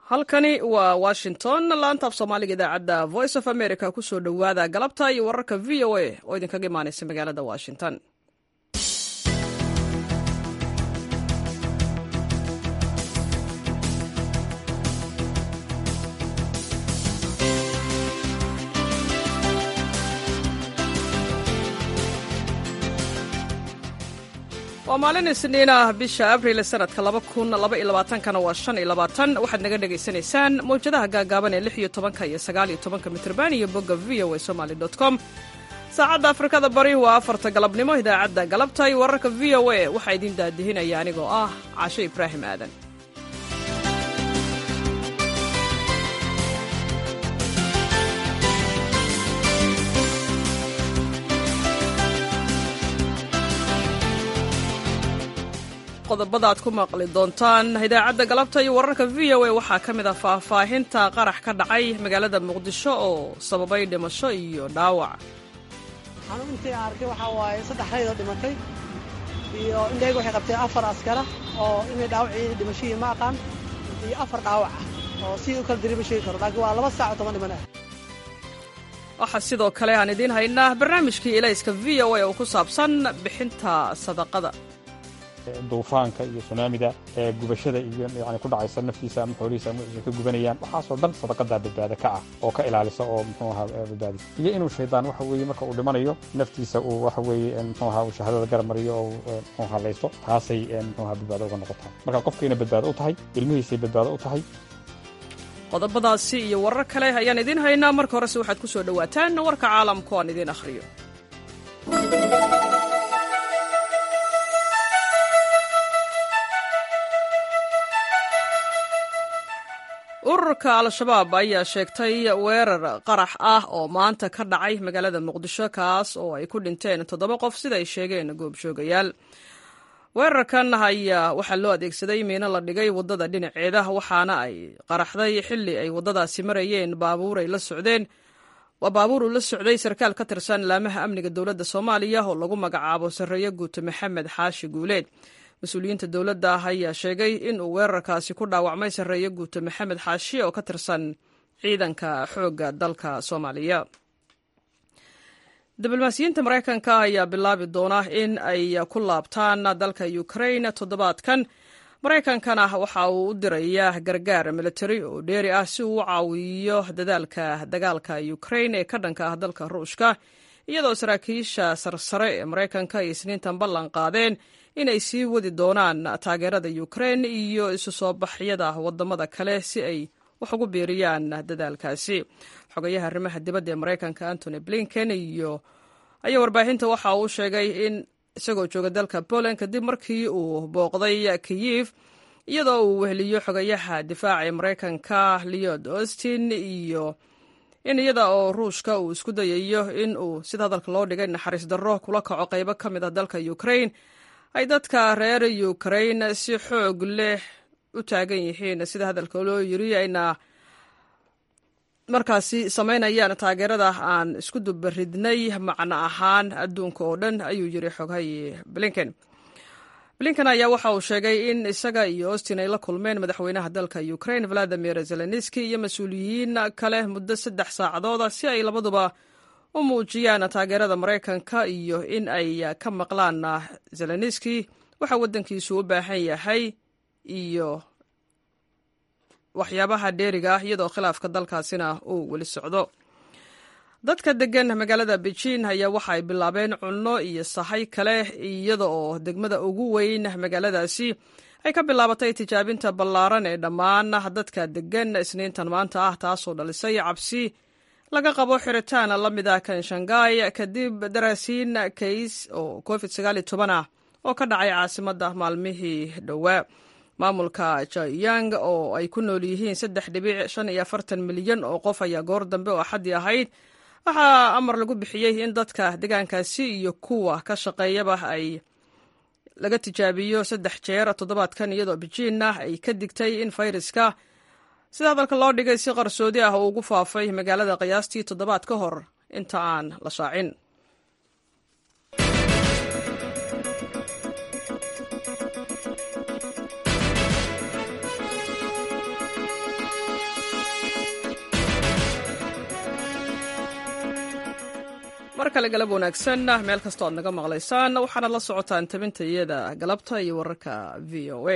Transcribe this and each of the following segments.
halkani waa washington laanta af soomaaliga idaacadda voice of america kusoo dhowaada galabta iyo wararka v o a oo idinkaga imaanaysa magaalada washington waa maalin isniin ah bisha abril sanadka kana waa waxaad naga dhegaysanaysaan mawjadaha gaagaaban ee iyo tobanka iyo sagaaliyo tobanka mitrban iyo bogga v o a somaly com saacadda afrikada bari waa afarta galabnimo idaacadda galabta iyo wararka v o a waxaa idiin daadihinaya anigoo ah cashe ibraahim aadan qodobada aad ku maqli doontaan idaacadda galabta iyo wararka v o a waxaa ka mid ah faahfaahinta qarax ka dhacay magaalada muqdisho oo sababay dhimasho iyo dhaawac xanuun intii aan arkay waxaa waaye saddex raydoo dhimatay iyo indhayga waxay qabtay afar askara oo inay dhaawacii dhimashihii ma aqaan iyo afar dhaawac ah oo si u kala diri ma sheegi karo laakiin waa laba saac oo toban dhiman ah waxaa sidoo kale aan idiin haynaa barnaamijkii ilayska v o a oo ku saabsan bixinta sadaqada duufaanka iyo sunaamida ee gubashada iyo yani ku dhacaysa naftiisa ama xoolihiisa ama ay ka gubanayaan waxaasoo dhan sadaqadaa badbaada ka ah oo ka ilaalisa oo muxuu ahaa badbaadisa iyo inuu shaydaan waxa weeye marka uu dhimanayo naftiisa uu waxa weeye muxuu ahaa uu shahaadada garab mariyo oo muxuu ahaa laysto taasay muxuu ahaa badbaado uga noqotaa marka qofkayna badbaado u tahay ilmihiisay badbaado u tahay qodobadaasi iyo warar kale ayaan idiin haynaa marka horese waxaad ku soo dhowaataan warka caalamku aan idiin akhriyo ururka al-shabaab ayaa sheegtay weerar qarax ah oo maanta ka dhacay magaalada muqdisho kaas oo ay ku dhinteen toddoba qof sida ay sheegeen goobjoogayaal weerarkan ayaa waxaa loo adeegsaday miino la dhigay waddada dhinaceeda waxaana ay qaraxday xilli ay waddadaasi marayeen baabuur ay la socdeen waa baabuur uu la socday sarkaal ka tirsan laamaha amniga dowladda soomaaliya oo lagu magacaabo sarreeye guute maxamed xaashi guuleed mas-uuliyiinta dowladda ah ayaa sheegay in uu weerarkaasi ku dhaawacmay sarreeye guute maxamed xaashi oo ka tirsan ciidanka xoogga dalka soomaaliya diblomaasiyiinta maraykanka ayaa bilaabi doona in ay ku laabtaan dalka ukrain toddobaadkan maraykankana waxa uu u dirayaa gargaar militari oo dheeri ah si uu u caawiyo dadaalka dagaalka ukrain ee ka dhanka ah dalka ruushka iyadoo saraakiisha sarsare ee maraykanka ay isniintan ballan qaadeen inay sii wadi doonaan taageerada ukrain iyo isu soo baxyada wadamada kale si ay wax ugu biiriyaan dadaalkaasi xogayaha arrimaha dibadda ee maraykanka antony blinken iyo ayaa warbaahinta waxa uu sheegay in isagoo jooga dalka poland kadib markii uu booqday kiyif iyadoo uu weheliyo xogayaha difaaca ee maraykanka leod austin iyo in iyada oo ruushka uu isku dayayo in uu sida hadalka loo dhigay naxariis darro kula kaco qaybo ka mid ah dalka ukrain ay dadka reer ukrain si xoog leh u taagan yihiin sida hadalka loo yiri ayna markaasi samaynayaan taageerada aan isku dubaridnay macno ahaan adduunka oo dhan ayuu yiri xoghaye blinken blinken ayaa waxa uu sheegay in isaga iyo austin ay la kulmeen madaxweynaha dalka ukrain valadimir zelenski iyo mas-uuliyiin kale muddo saddex saacadooda si ay labaduba u muujiyaan taageerada maraykanka iyo in ay ka maqlaan zelenski waxa waddankiisu u baahan yahay iyo waxyaabaha dheeriga ah iyadoo khilaafka dalkaasina uu weli socdo dadka degan magaalada beijing ayaa waxa ay bilaabeen cunno iyo sahay kale iyada oo degmada ugu weyn magaaladaasi ay ka bilaabatay tijaabinta ballaaran ee dhammaan dadka degan isniintan maanta ah taasoo dhalisay cabsi laga qabo xiritaan la mid ah kan shanghai kadib daraasiin kays oo covid ah oo ka dhacay caasimadda maalmihii dhowaa maamulka jayang oo ay ku nool yihiin saddex dhibic shan iyo afartan milyan oo qof ayaa goor dambe oo axaddii ahayd waxaa amar lagu bixiyey in dadka deegaankaasi iyo kuwa ka shaqeeyaba ay laga tijaabiyo saddex jeer toddobaadkan iyadoo bejiinna ay ka digtay in fayraska sida hadalka loo dhigay si qarsoodi ah uu ugu faafay magaalada qiyaastii toddobaad ka hor inta aan la shaacin mar kale galab wanaagsan meel kastoo aad naga maqlaysaan waxaanad la socotaan tabinta iyada galabta iyo wararka v o a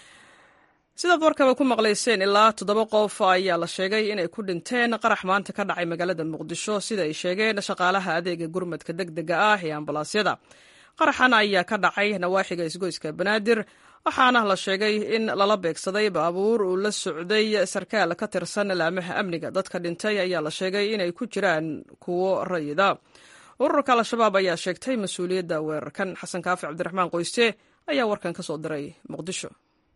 sidaad warkaba ku maqlayseen ilaa toddoba qof ayaa la sheegay inay ku dhinteen qarax maanta ka dhacay magaalada muqdisho sida ay sheegeen shaqaalaha adeega gurmadka deg dega ah ee ambalaasyada qaraxan ayaa ka dhacay nawaaxiga isgoyska banaadir waxaana la sheegay in lala beegsaday baabuur uu la socday sarkaal ka tirsan laamaha amniga dadka dhintay ayaa la sheegay inay ku jiraan kuwo rayida ururka al-shabaab ayaa sheegtay mas-uuliyadda weerarkan xasan kaafi cabdiraxmaan qoyste ayaa warkan ka soo diray muqdisho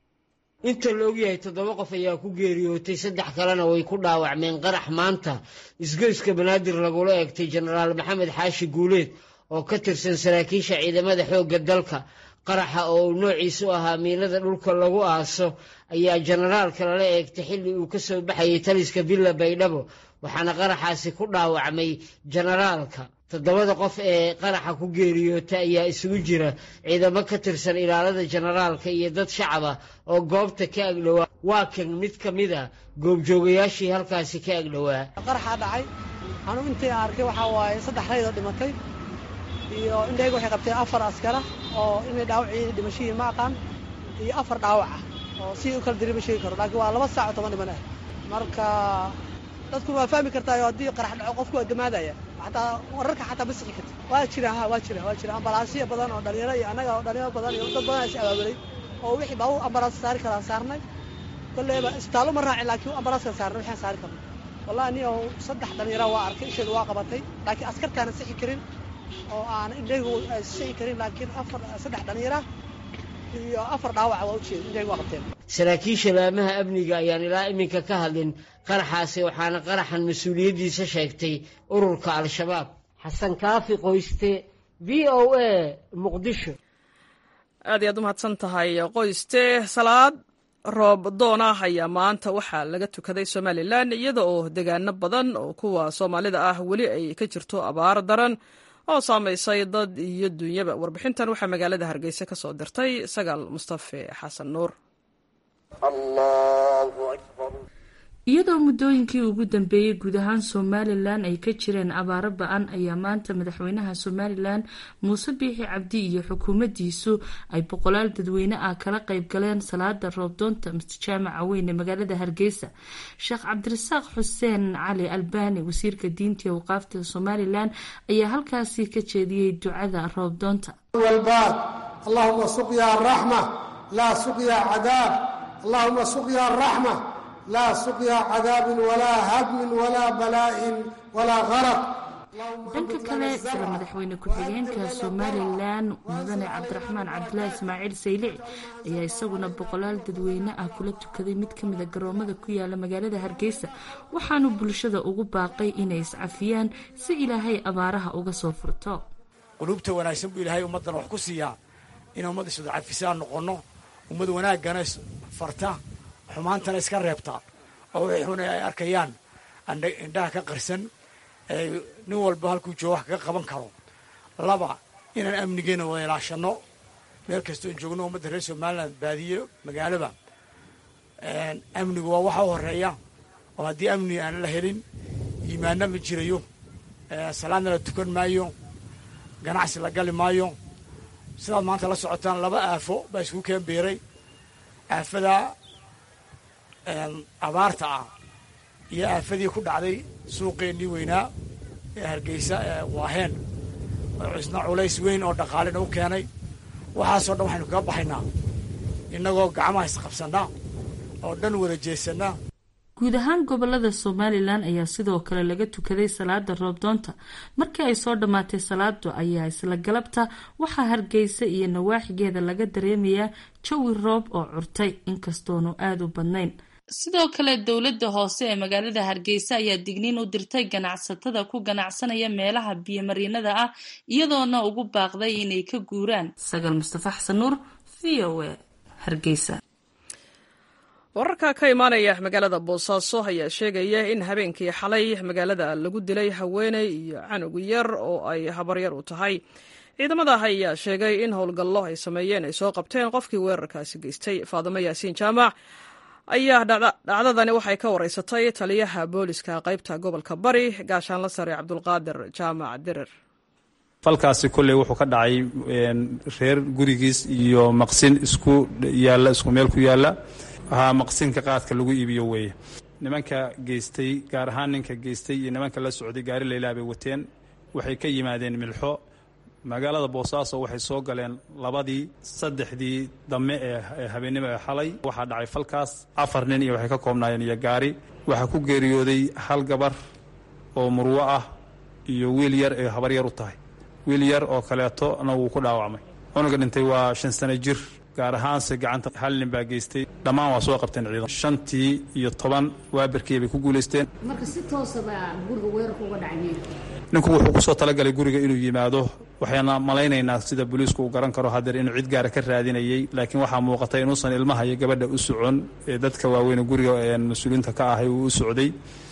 inta la ogyahay toddoba qof ayaa ku geeriyootay saddex kalena way ku dhaawacmeen qarax maanta isgoyska banaadir lagula eegtay jenaraal maxamed xaashi guuleed oo ka tirsan saraakiisha ciidamada xoogga dalka qaraxa oo uu noociisu ahaa miilada dhulka lagu aaso ayaa jenaraalka lala eegtay xilli uu ka soo baxayay taliska villa baydhabo waxaana qaraxaasi ku dhaawacmay jenaraalka toddobada qof ee qaraxa ku geeriyoota ayaa isugu jira ciidamo ka tirsan ilaalada jenaraalka iyo dad shacaba oo goobta ka agdhowaa waa kan mid ka mid a goobjoogayaashii halkaasi ka agdhowaa qaraxaa dhacay anuu intii arkay waxaa waaye saddex raydoo dhimatay iyo indhayga waxay qabteen afar askara oo inay dhaawacii dhimashihii ma aqaan iyo afar dhaawac ah oo si u kala diri ma sheegi karo laakiin waa laba saac oo toban dhiman ah marka dadku waa fahmi kartaa haddii qarax dhaco qofku waa damaadaya xataa wararka xataa ma sixi karti waa jira ha waa jira waa jira ambalaasyo badan oo dhalinyaro iyo annaga oo dhalinyaro badan iyo dad badan is abaabulay oo wixii baabu ambalaas saari karaa saarnay kolleyba isbitaallo ma raacin laakiin ambalaaska saarnay waxaan saari karnay wallahi aniga saddex dhalinyara waa arkay isheedu waa qabatay laakiin askartaana sixi karin oo aan indhaygu sixi karin laakiin afar saddex dhalinyara iyo afar dhaawaca waa ujeeda indhaygu waa qabteen saraakiisha laamaha amniga ayaan ilaa iminka ka hadlin qaraxaasi waxaana qaraxan mas-uuliyaddiisa sheegtay ururka al-shabaab xasan kaafi qoyste v o a muqdisho aad iyaad u mahadsan tahay qoyste salaad roob doon ah ayaa maanta waxaa laga tukaday somalilan iyada oo degaano badan oo kuwa soomaalida ah weli ay ka jirto abaar daran oo saamaysay dad iyo dunyaba warbixintan waxaa magaalada hargeysa ka soo dirtay sagaal mustafe xasan nuur iyadoo muddooyinkii ugu dambeeyey guud ahaan somalilan ay ka jireen abaaro ba-an ayaa maanta madaxweynaha somalilan muuse biixi cabdi iyo xukuumaddiisu ay boqolaal dadweyne ah kala qayb galeen salaada roobdoonta jaamaca weyn ee magaalada hargeysa sheekh cabdirasaaq xuseen cali albani wasiirka diinta iyo awqaafta somalilan ayaa halkaasi ka jeediyey ducada roobdoonta walbaad allahuma suqya raxma laa suqya cadaab allahuma suqya raxma laa suqya cadaabin walaa hadmin walaa balaa'in walaa qaraq dhanka kale sida madaxweyne ku-xigeenka somalilan mudane cabdiraxmaan cabdilaahi ismaaciil saylici ayaa isaguna boqolaal dadweyne ah kula tukaday mid ka mida garoomada ku yaala magaalada hargeysa waxaanu bulshada ugu baaqay inay iscafiyaan si ilaahay abaaraha uga soo furto quluubta wanaagsan buu ilaahay ummaddan wax ku siiyaa inay ummadda iswada cafisaan noqonno ummad wanaaggana farta xumaantana iska reebtaa oo wixii xun ay arkayaan indhaha ka qarsan nin walba halkuu joogo wax kaga qaban karo laba inaan amnigeena wada ilaashanno meel kastoo joogno ummadda reer somaliland baadiyo magaaloba amnigu waa waxa u horeeya oo haddii amni aan la helin iimaanna ma jirayo salaadna la tukan maayo ganacsi la gali maayo sidaad maanta la socotaan laba aafo baa isku keen biiray aafada abaarta ah iyo aafadii ku dhacday suuqeennii weynaa ee hargeysa ee waaheen isna culays weyn oo dhaqaalena u keenay waxaasoo dhan waxaynu kaga baxaynaa innagoo gacmaha isqabsannaa oo dhan wada jeesannaa guud ahaan gobolada somalilan ayaa sidoo kale laga tukaday salaada roobdoonta markii ay soo dhammaatay salaadu ayaa isla galabta waxaa hargeysa iyo nawaaxigeeda laga dareemayaa jawi roob oo curtay inkastoonu aada u badnayn sidoo kale dowladda hoose ee magaalada hargeysa ayaa digniin u dirtay ganacsatada ku ganacsanaya meelaha biyomariinada ah iyadoona ugu baaqday inay ka guuraan sagaal mustafa xasan nuur v o a hargeysa wararka ka imaanaya magaalada boosaaso ayaa sheegaya in habeenkii xalay magaalada lagu dilay haweeney iyo canug yar oo ay habaryar u tahay ciidamada ayaa sheegay in howlgallo ay sameeyeen ay soo qabteen qofkii weerarkaasi geystay faadimo yaasiin jaamac ayaa dhacdadani waxay ka wareysatay taliyaha booliska qaybta gobolka bari gaashaanla sare cabdulqaadir jaamac dirir falkaasi kolley wuxuu ka dhacay reer gurigiis iyo maqsin isku yaalla isku meel ku yaalla haa maqsinka qaadka lagu iibiyo weeye nimanka geystay gaar ahaan ninka geystay iyo nimanka la socday gaari laylaa bay wateen waxay ka yimaadeen milxo magaalada boosaaso waxay soo galeen labadii saddexdii damme ee habeennimo ee xalay waxaa dhacay falkaas afar nin iyo waxay ka koobnaayeen iyo gaari waxaa ku geeriyooday hal gabar oo murwo ah iyo wiil yar ee habar yar u tahay wiil yar oo kaleetona wuu ku dhaawacmay cunuga dhintay waa shan sano jir gaar ahaanse gacanta hal nin baa geystay dhammaan waa soo qabteen ciidan shantii iyo toban waabirkii bay ku guulaysteen marka si toosaba guriga weerarka uga dhacay ninku wuxuu ku soo talagalay guriga inuu yimaado waxayna malaynaynaa sida booliisku uu garan karo hadeer inuu cid gaara ka raadinayey laakiin waxaa muuqatay inuusan ilmaha iyo gabadha u socon ee dadka waaweyn guriga mas-uuliyiinta ka ahay uu u socday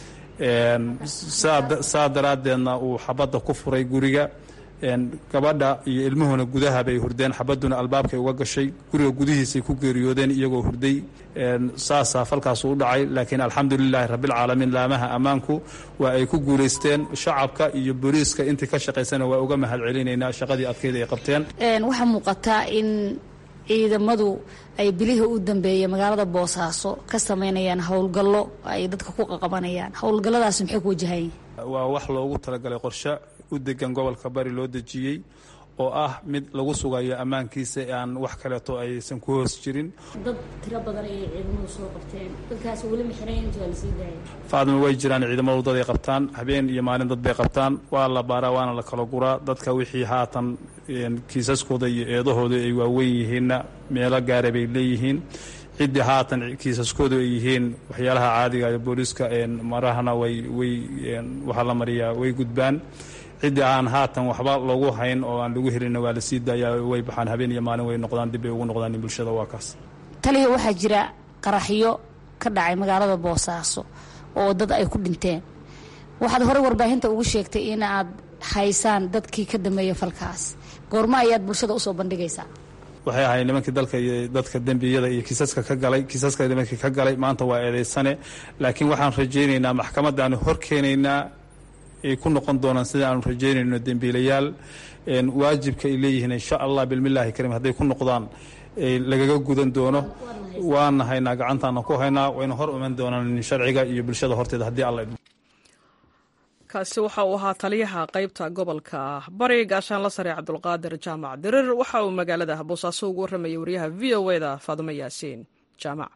saa daraaddeedna uu xabadda ku furay guriga gabadha iyo ilmuhuna gudaha bay hurdeen xabaduna albaabkay uga gashay guriga gudihiisay ku geeriyoodeen iyagoo hurday saasaa falkaasu u dhacay laakiin alxamdulilaahi rabbilcaalamiin laamaha ammaanku waa ay ku guulaysteen shacabka iyo booliiska intii ka shaqaysana waa uga mahad celinaynaa shaqadii adkeyd ay qabteen waxaa muuqataa in ciidamadu ay bilihii u dambeeyay magaalada boosaaso ka sameynayaan howlgallo ay dadka ku qaqabanayaan howlgalladaasi maxay ku wajahayiin waa wax loogu talagalay qorshe u degan gobolka bari loo dejiyey oo ah mid lagu sugayo ammaankiisa aan wax kaleeto aysan ku hoos jirin dad tiro badan ayay ciidamadu soo qabteen dadkaas weli maxirayn inta waa lasii daayay faadma way jiraan ciidamadu dad ay qabtaan habeen iyo maalin dad bay qabtaan waa la baaraa waana la kala guraa dadka wixii haatan kiisaskooda iyo eedahooda ay waaweyn yihiinna meelo gaara bay leeyihiin ciddii haatan kiisaskoodu ay yihiin waxyaalaha caadiga ee booliiska marahana way way waxaa la mariyaa way gudbaan ciddii aan haatan waxba loogu hayn oo aan lagu helina waa la sii daayaa way baxaan habeen iyo maalin way noqdaan dib bay ugu noqdaan bulshada waa kaas taliya waxaa jira qaraxyo ka dhacay magaalada boosaaso oo dad ay ku dhinteen waxaad horey warbaahinta ugu sheegtay in aad haysaan dadkii ka dambeeya falkaas goormo ayaad bulshada usoo bandhigaysaa waxay ahayd nimankii dalka iyo dadka dembiyada iyo kiisaska ka galay kiisaska nimankii ka galay maanta waa eedaysane laakiin waxaan rajaynaynaa maxkamadaanu hor keenaynaa ay ku noqon doonaan sida aanu rajaynayno dembiilayaal waajibka ay leeyihiin insha allah bilmillaahi kariim hadday ku noqdaan lagaga gudan doono waana haynaa gacantaana ku haynaa wayna hor iman doonaan sharciga iyo bulshada horteeda haddii alla kaasi waxa uu ahaa taliyaha qaybta gobolka bari gaashaanla sare cabdulqaadir jaamac dirir waxa uu magaalada boosaaso ugu warramayay wariyaha v o e da faadumo yaasiin jaamac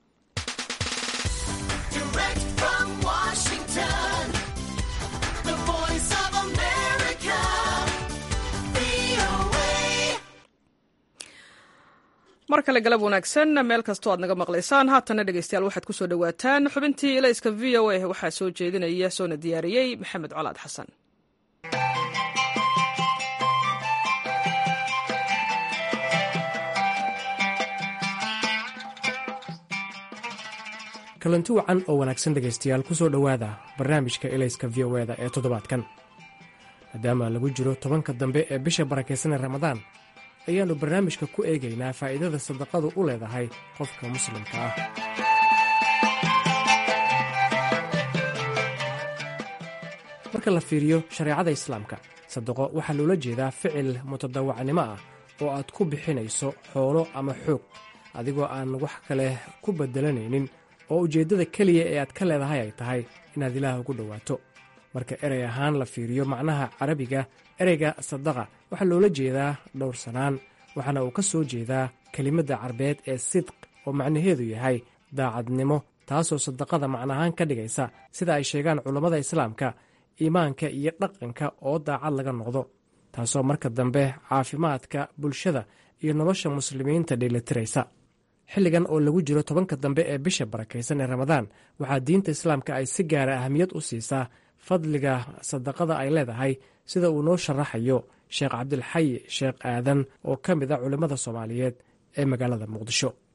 mar kale galab wanaagsan meel kastoo aad naga maqlaysaan haatana dhegeystayaal waxaad kusoo dhowaataan xubintii ilayska v o a waxaa soo jeedinaya soona diyaariyey maxamed colaad xasan kalanti wacan oo wanaagsan dhegaystayaal ku soo dhowaada barnaamijka ilayska v o eda ee toddobaadkan maadaama lagu jiro tobanka dambe ee bisha barakaysanee ramadaan ayaannu barnaamijka ku eegaynaa faa'iidada sadaqadu u leedahay qofka muslimka ah marka la fiiriyo shareecada islaamka sadaqo waxaa loola jeedaa ficil mutadawacnimo ah oo aad ku bixinayso xoolo ama xoog adigoo aan wax kale ku beddelanaynin oo ujeeddada keliya ee aad ka leedahay ay tahay inaad ilaah ugu dhowaato marka erey ahaan la fiiriyo macnaha carabiga ereyga sadaqa waxaa loola jeedaa dhowrsanaan waxaana uu ka soo jeedaa kelimadda carbeed ee sidq oo macnaheedu yahay daacadnimo taasoo sadaqada macnahaan ka dhigaysa sida ay sheegaan culammada islaamka iimaanka iyo dhaqanka oo daacad laga noqdo taasoo marka dambe caafimaadka bulshada iyo nolosha muslimiinta dheelitiraysa xilligan oo lagu jiro tobanka dambe ee bisha barakaysan ee ramadaan waxaa diinta islaamka ay si gaara ahamiyad u siisaa fadliga sadaqada ay leedahay sida uu noo sharaxayo sheekh cabdilxayi sheekh aadan oo ka mid a culimmada soomaaliyeed ee magaalada muqdisho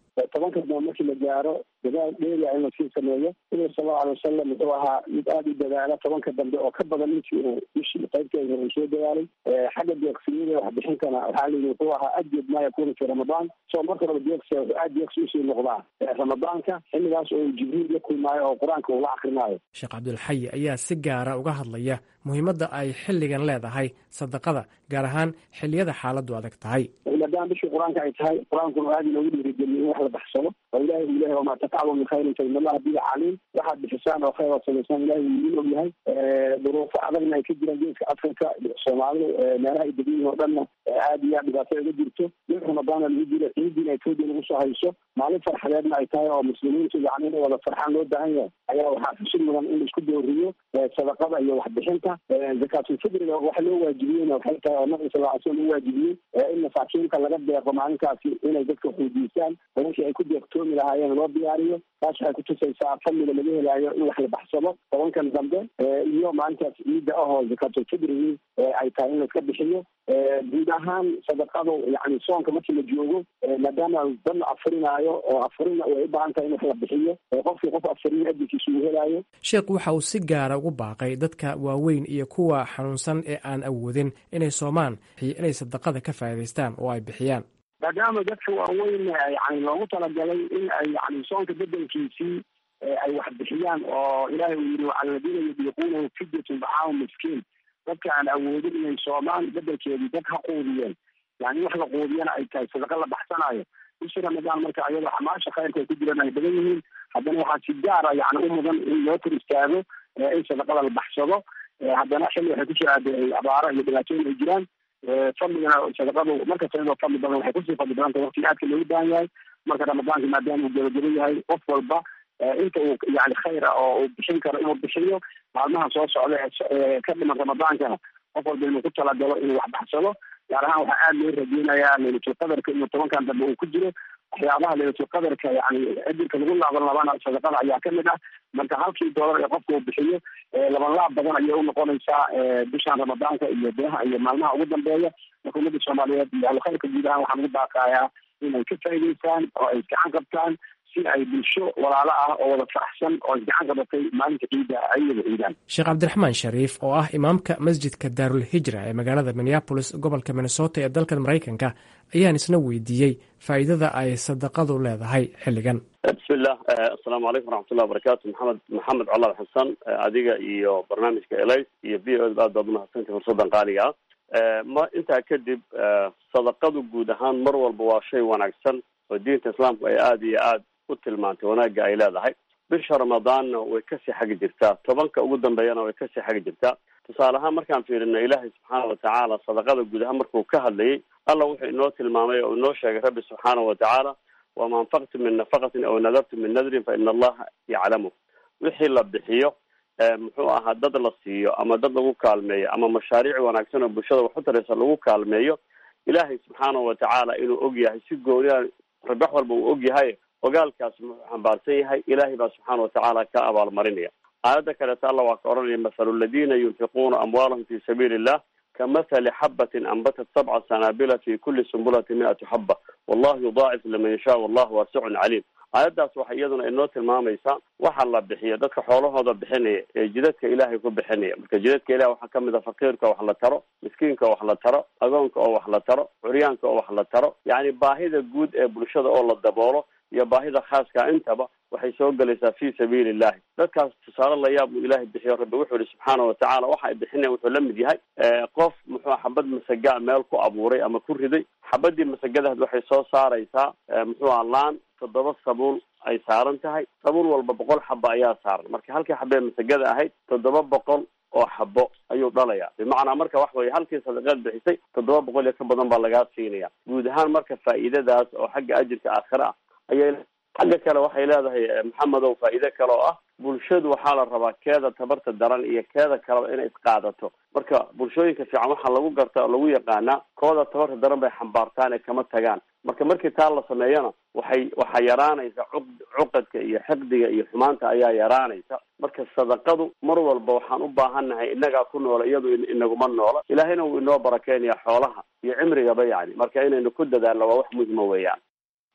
tobanka dambe markii la gaaro dadaal dheeriya in lasii sameeyo nabiga sal allau alay wasalam wuxuu ahaa mid aada u dadaala tobanka dambe oo ka badan intii uu bishii qaybteeda uu soo dadaalay xagga deeqsiyada waxbixintana waxaa layidhi wuxuu ahaa ajed maa yakunu fi ramadaan so marka horeba deeqsiga wuxuu aada deeqsi usii noqdaa ramadaanka xilligaas oo jibriil la kulmaayo oo qur-aanka uu la akrinaayo sheekh cabdulxayi ayaa si gaara uga hadlaya muhiimadda ay xilligan leedahay sadaqada gaar ahaan xilliyada xaaladdu adag tahay maadaama bishii qur-aanka ay tahay qur-aankuna aada inoogu dhiirigeliyo in wax la baxsado oo ilahi uu lehay wamaa tafcalu min khayrin fa in allaha bihi caliim waxaad bixisaan oo khayr oo samaysaan ilahi wuu idin og yahay duruufo adagna ay ka jiraan geeska africa soomaalidu meelaha ay degan yihin oo dhanna aada iyo aad dhibaato uga jirto in ramadaana lagu jiro ciidiina etoobiya lagu soo hayso maalin farxadeedna ay tahay oo muslimiintu yani inay wada farxaan loo baahan yahay ayaa waxaa xusid mudan in laisku dooriyo sadaqada iyo waxbixinta zakaatulfidriga waxa loo waajibiyeyna waxay tahay oo nabiga sal ly slam u waajibiyey in masaakiinka laga deeqo maalinkaasi inay dadka xuudiisaan oo wixii ay ku deeqtoomi lahaayeen loo diyaariyo taas waxay kutusaysaa fadliga laga helaayo in wax la baxsado tobankan dambe iyo maalintaas ciidda ahoo zakaatulfidrigii ay tahay in laiska bixiyo guud ahaan sadaqadu yani soonka markii la joogo maadaama dad la afurinaayo oo afurina way u baahan tahay in wax la bixiyo qofkii qof afuriyo ajirkiisa uu helaayo sheekhu waxa uu si gaara ugu baaqay dadka waaweyn iyo kuwa xanuunsan ee aan awoodin inay soomaan inay sadaqada ka faa'idaystaan oo ay bixiyaan maadaama dadka waaweyn yani loogu talagalay in ay yani soonka bedelkiisii ay wax bixiyaan oo ilaahay uu yidhi wacala ladiina yudiiquunahu fidyatun dacaamu miskiin dadka aan awoodin inay soomaan bedelkeedii dad ha quudiyeen yani wax la quudiyana ay tahay sadaqa la baxsanaayo bishii ramadaan marka ayadoo xamaasha khayrka ay ku jiraan ay badan yihiin haddana waxaa si gaara yani u mudan in loo tir istaago in sadaqada la baxsado haddana xilli waxay ku jiraa de abaaro iyo dhibaatooyin ay jiraan fadligana sadaqadu markasta iyadoo fadli badan waxay kusii fadli badan tahay waqti aadka loogu baahan yahay marka ramadaanka maadaama uu gebageba yahay qof walba inta uu yani khayr ah oo uu bixin karo inuu bixiyo maalmaha soo socda ee ka dhiman ramadaankana qof walba inuu ku talagalo inuu wax baxsado gaar ahaan waxaa aada loo rajeynayaa laylatulqadarka inuu tobankan dambe uu ku jiro waxyaabaha laylatulqadarka yani ajirka lagu laaban labana sadaqada ayaa kamid ah marka halkii doolar ee qofka uu bixiyo laban laab badan ayay unoqonaysaa bishan ramadaanka iyo bilaha iyo maalmaha ugu dambeeya marka ummadda soomaaliyeed iyo ahlukhayrka guud ahaan waxaan ugu baaqayaa inay ka faa'idaystaan oo ay gacan qabtaan si ay bulsho walaalo ah oo wada faraxsan oo isgacan qabatay maalinta ciidda ayada ciidaan sheekh cabdiraxmaan shariif oo ah imaamka masjidka daarul hijra ee magaalada minneabolis gobolka minnesota ee dalkan maraykanka ayaan isna weydiiyey faa'iidada ay sadaqadu leedahay xilligan bismillah assalaamu calaykum waraxmatullahi wabarakaatu maxamed maxamed colaad xasan adiga iyo barnaamijka elis iyo v o aad baad umahadsantahi fursadan qaaliga ah ma intaa kadib sadaqadu guud ahaan mar walba waa shay wanaagsan oo diinta islaamku ay aada iyo aad u tilmaantay wanaagga ay leedahay bisha ramadaanna way kasii xagi jirtaa tobanka ugu dambeeyana way kasii xagi jirtaa tusaale ahaan markaan fiirino ilaahay subxaana watacaala sadaqada guud ahaan markuu ka hadlayay alla wuxuu inoo tilmaamay oo inoo sheegay rabbi subxaana watacaala wama anfaqtu min nafaqatin aw nadartu min nadrin fa ina allaha yaclamu wixii la bixiyo muxuu ahaa dad la siiyo ama dad lagu kaalmeeyo ama mashaariic wanaagsan oo bulshada wax u taraysa lagu kaalmeeyo ilaahay subxaana watacaala inuu og yahay si gooniya rabax walba uu og yahay ogaalkaas muxuu xambaarsan yahay ilaahay baa subxaana watacaala ka abaalmarinaya aayadda kaleeto alla waa ka odhanaya mathalu aladiina yunfiquuna amwaalahum fi sabiili illah kamathali xabatin anbatat sabca sanaabila fi kuli sumbulati mi-atu xaba wallahu yudaacif liman yashaa wallahu waasicun caliim aayaddaas waxay iyaduna inoo tilmaamaysaa waxa la bixiyo dadka xoolahooda bixinaya ee jidadka ilaahay ku bixinaya marka jidadka ilahi waxaa kamid a faqiirka wax la taro miskiinka wax la taro agoonka oo wax la taro curyaanka oo wax la taro yacni baahida guud ee bulshada oo la daboolo iyo baahida khaaska intaba waxay soo gelaysaa fi sabiili illahi dadkaas tusaale la yaab uu ilaahay bixiyo rabbi wuxuu yihi subxaana watacaala waxa ay bixinayan wuxuu la mid yahay qof muxuu xabad masagaa meel ku abuuray ama ku riday xabadii masagadaad waxay soo saaraysaa muxuu aha laan toddoba sabuul ay saaran tahay sabuul walba boqol xabo ayaa saaran marka halkii xabee masagada ahayd toddoba boqol oo xabo ayuu dhalayaa bimacnaa marka wax weye halkii sadaqaad bixisay toddoba boqol iyo ka badan baa lagaa siinaya guud ahaan marka faa'iidadaas oo xagga ajirka aakhire ah ayay xagga kale waxay leedahay maxamedow faa'iide kale oo ah bulshadu waxaa la rabaa keeda tabarta daran iyo keeda kaleba inay isqaadato marka bulshooyinka fiican waxaa lagu garta oo lagu yaqaanaa kooda tabarta daran bay xambaartaan ee kama tagaan marka markii taa la sameeyana waxay waxaa yaraanaysa cu cuqadka iyo xiqdiga iyo xumaanta ayaa yaraanaysa marka sadaqadu mar walba waxaan u baahannahay innagaa ku noola iyadu inaguma noola ilaahayna wuu inoo barakeynaya xoolaha iyo cimrigaba yani marka inaynu ku dadaalno waa wax muhima weeyaan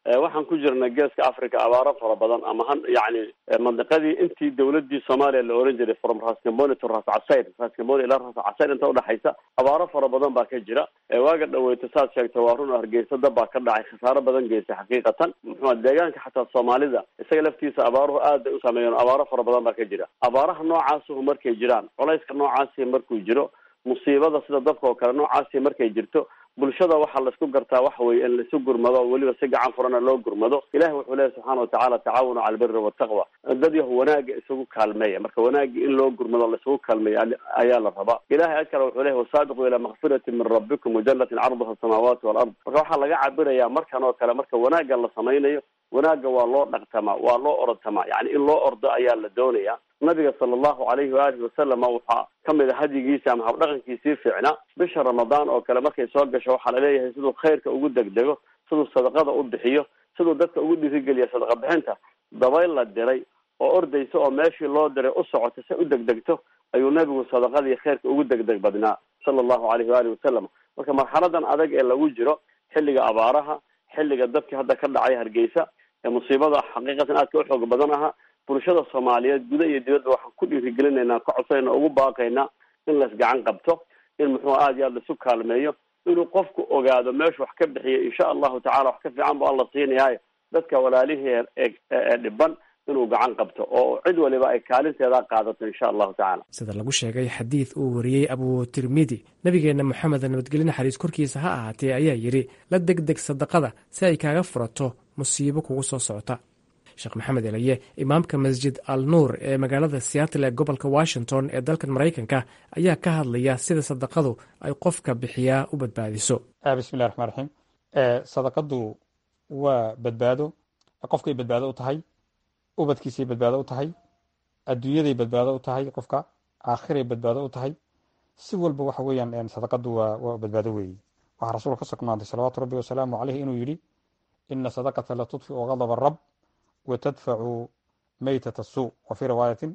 waxaan ku jirnay geeska africa abaaro fara badan ama ha yani mandiqadii intii dawladii soomaaliya la oran jiray from rascamboni to ras casayr rascamboni ilaa ras casayr inta udhexaysa abaaro fara badan baa ka jira waaga dhaweyto saad sheegta waa run hargeysa dab baa ka dhacay khasaaro badan geystay xaqiiqatan muxua deegaanka xataa soomaalida isaga laftiisa abaaruhu aad bay u saameeyeen abaaro fara badan baa ka jira abaaraha noocaasuhu markay jiraan culayska noocaasi markuu jiro musiibada sida dabka oo kale noocaasi markay jirto bulshada waxaa laisku gartaa waxa weye in laisu gurmado weliba si gacan furana loo gurmado ilahi wuxuu leeyahy subxaana watacaala tacaawanu cala albiri wataqwa dad yahu wanaaga isugu kaalmeeya marka wanaagi in loo gurmado laisugu kaalmeeya ayaa la rabaa ilahay ad kale wuxuu leeyahy wasaabiquu ilaa makfirati min rabbikum wajanatin carduha asamaawaati walard marka waxaa laga cabirayaa markan oo kale marka wanaaga la samaynayo wanaaga waa loo dhaqtamaa waa loo orodtamaa yani in loo ordo ayaa la doonaya nabiga sala allahu alayhi waalihi wasalama waxaa kamid a hadyigiisa ama habdhaqankiisii fiicnaa bisha ramadaan oo kale markay soo gasho waxaa laleeyahay siduu khayrka ugu degdego siduu sadaqada u bixiyo siduu dadka ugu dhiirigeliya sadaqa bixinta dabayl la diray oo ordaysa oo meeshii loo diray u socota si u degdegto ayuu nabigu sadaqadii khayrka ugu degdeg badnaa sala allahu alayhi waalihi wasalam marka marxaladan adag ee lagu jiro xilliga abaaraha xilliga dadkii hadda ka dhacay hargeysa ee musiibada xaqiiqatan aadka u xoog badan ahaa bulshada soomaaliyeed guda iyo dibadba waxaan ku dhiirigelinaynaa ka codsanayna ugu baaqaynaa in las gacan qabto in muxuu aada iyo aad laisu kaalmeeyo inuu qofku ogaado meeshu wax ka bixiya insha allahu tacala wax ka fiican bu alla siinayaayo dadka walaalihii ee dhiban inuu gacan qabto oo cid waliba ay kaalinteeda qaadato insha allahu tacala sida lagu sheegay xadiid uu wariyey abu tirmidi nabigeenna moxamed nabadgelye naxariis korkiisa ha ahaatee ayaa yidhi la degdeg sadaqada si ay kaaga furato musiibo kugu soo socota sheekh maxamed elaye imaamka masjid al nuur ee magaalada seattle ee gobolka washington ee dalkan maraykanka ayaa ka hadlaya sida sadaqadu ay qofka bixiyaa u badbaadiso bismillahi raxmaan raxiim sadaqadu waa badbaado qofkay badbaado u tahay ubadkiisay badbaado u tahay adduunyaday badbaado u tahay qofka aakhiray badbaado u tahay si walba waxa weeyaan sadaqadu waa waa badbaado weeye waxaa rasuulka ka sugnaantay salawaatu rabbi wasalaamu caleyh inuu yidhi ina sadaqata la tudfiu gadaba rab wa tadfacu maytata suu wa fii riwaayatin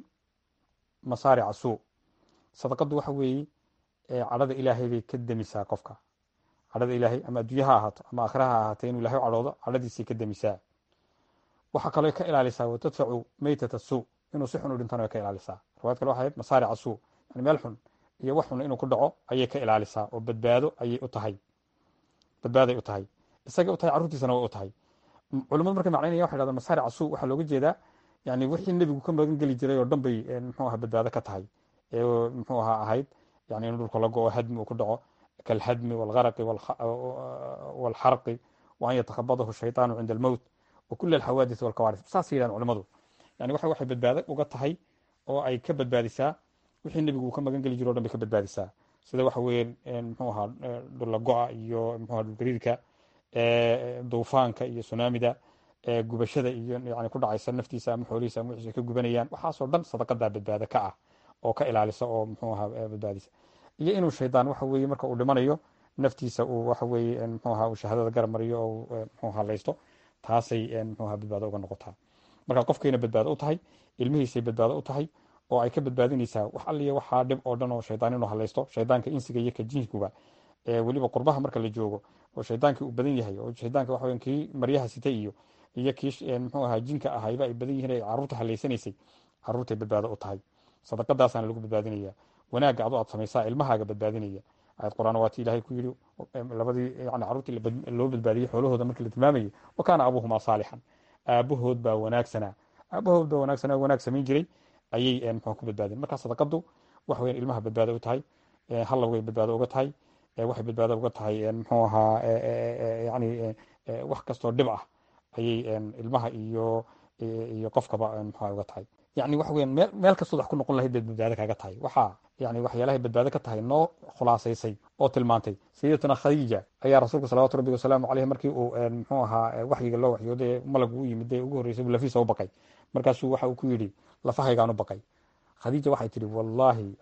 masaarica suu sadaqadu waxa weeye cadhada ilaahay bay ka demisaa qofka cadhada ilaahay ama adduunye ha ahaato ama aakhira ha ahaatee inuu ilahay u cadhoodo cadhadiisay ka demisaa waxaa kaloo ka ilaalisaa wa tadfacu maytata suu inuu si xun u dhintana way ka ilaalisaa riwaayad kale waxay ahayd masaarica suu yani meel xun iyo wax xun inuu ku dhaco ayay ka ilaalisaa oo badbaado ayay u tahay badbaaday u tahay isagay u tahay carruurtiisana way u tahay culimadu markay macnaynaya waxay dhahdaan masaarica suu waxaa looga jeedaa yani wixii nebigu ka magan geli jiray oo dhan bay muxuu aha badbaado ka tahay ee muxuu ahaa ahayd yani in dhulka la go-o hadmi uu ku dhaco kalhadmi walgaraqi walxarqi wa an yatakhabadahu shaytaanu cinda almowt wa kula alxawaadith walkawaarith saasay yidhahan culimadu yani waxa waxay badbaado uga tahay oo ay ka badbaadisaa wixii nebigu uu ka magan geli jiro o dhan bay ka badbaadisaa sida waxa weeye muxuu ahaa dhulla go-a iyo muxuu aha dhulgariirka duufaanka iyo sunaamida gubashada iyo yani ku dhacaysa naftiisa ama xoolihiisa ama wixiisa ka gubanayaan waxaasoo dhan sadaqadaa badbaado ka ah oo ka ilaalisa oo muxuu ahaa badbaadisa iyo inuu shaydaan waxa weeye marka uu dhimanayo naftiisa uu waxa weeye muxuu ahaa uu shahaadada garab mariyo oo muxuu halaysto taasay muxuu ahaa badbaado uga noqotaa marka qofkayna badbaado u tahay ilmihiisay badbaado u tahay oo ay ka badbaadinaysaa wax alliya waxaa dhib oo dhan oo shaydaan inuu halaysto shaydaanka insiga iyo ka jinskuba weliba qurbaha marka la joogo oo shaydaankii uu badan yahay oo shaydaanka waxa kii maryaha sitay iyo iyo kii muxuu ahaa jinka ahayba ay badan yihiin ay carruurta halaysanaysay carruurtay badbaado u tahay sadaqadaasaana lagu badbaadinaya wanaagga adu aad samaysaa ilmahaaga badbaadinaya ayad qur-aan waati ilahay ku yidhi labadii yani carruurtii loo badbaadiyey xoolahooda markii la tilmaamayay wa kaana abuuhumaa saalixan aabahood baa wanaagsanaa aabahood baa wanaagsanaa wanaag samayn jiray ayay muxuu ku badbaadeen marka sadaqadu waxa weyan ilmaha badbaado u tahay hallowgay badbaado uga tahay waxay badbaado uga tahay muxuu ahaa yani wax kastoo dhib ah ayay ilmaha iyo iyo qofkaba muxua uga tahay yani waxa weyan meel meel kastood wax ku noqon lahayd bay badbaado kaaga tahay waxaa yani waxyaalahay badbaado ka tahay noo khulaasaysay oo tilmaantay sayidatuna khadiija ayaa rasuulka salawatu rabbi wasalaamu caleyh markii uu muxuu ahaa waxyiga loo waxyooday malag u yimid ee ugu horreysay buu lafiisa u baqay markaasuu waxa uu ku yidhi lafahaygaan u baqay khadiija waxay tihi wallahi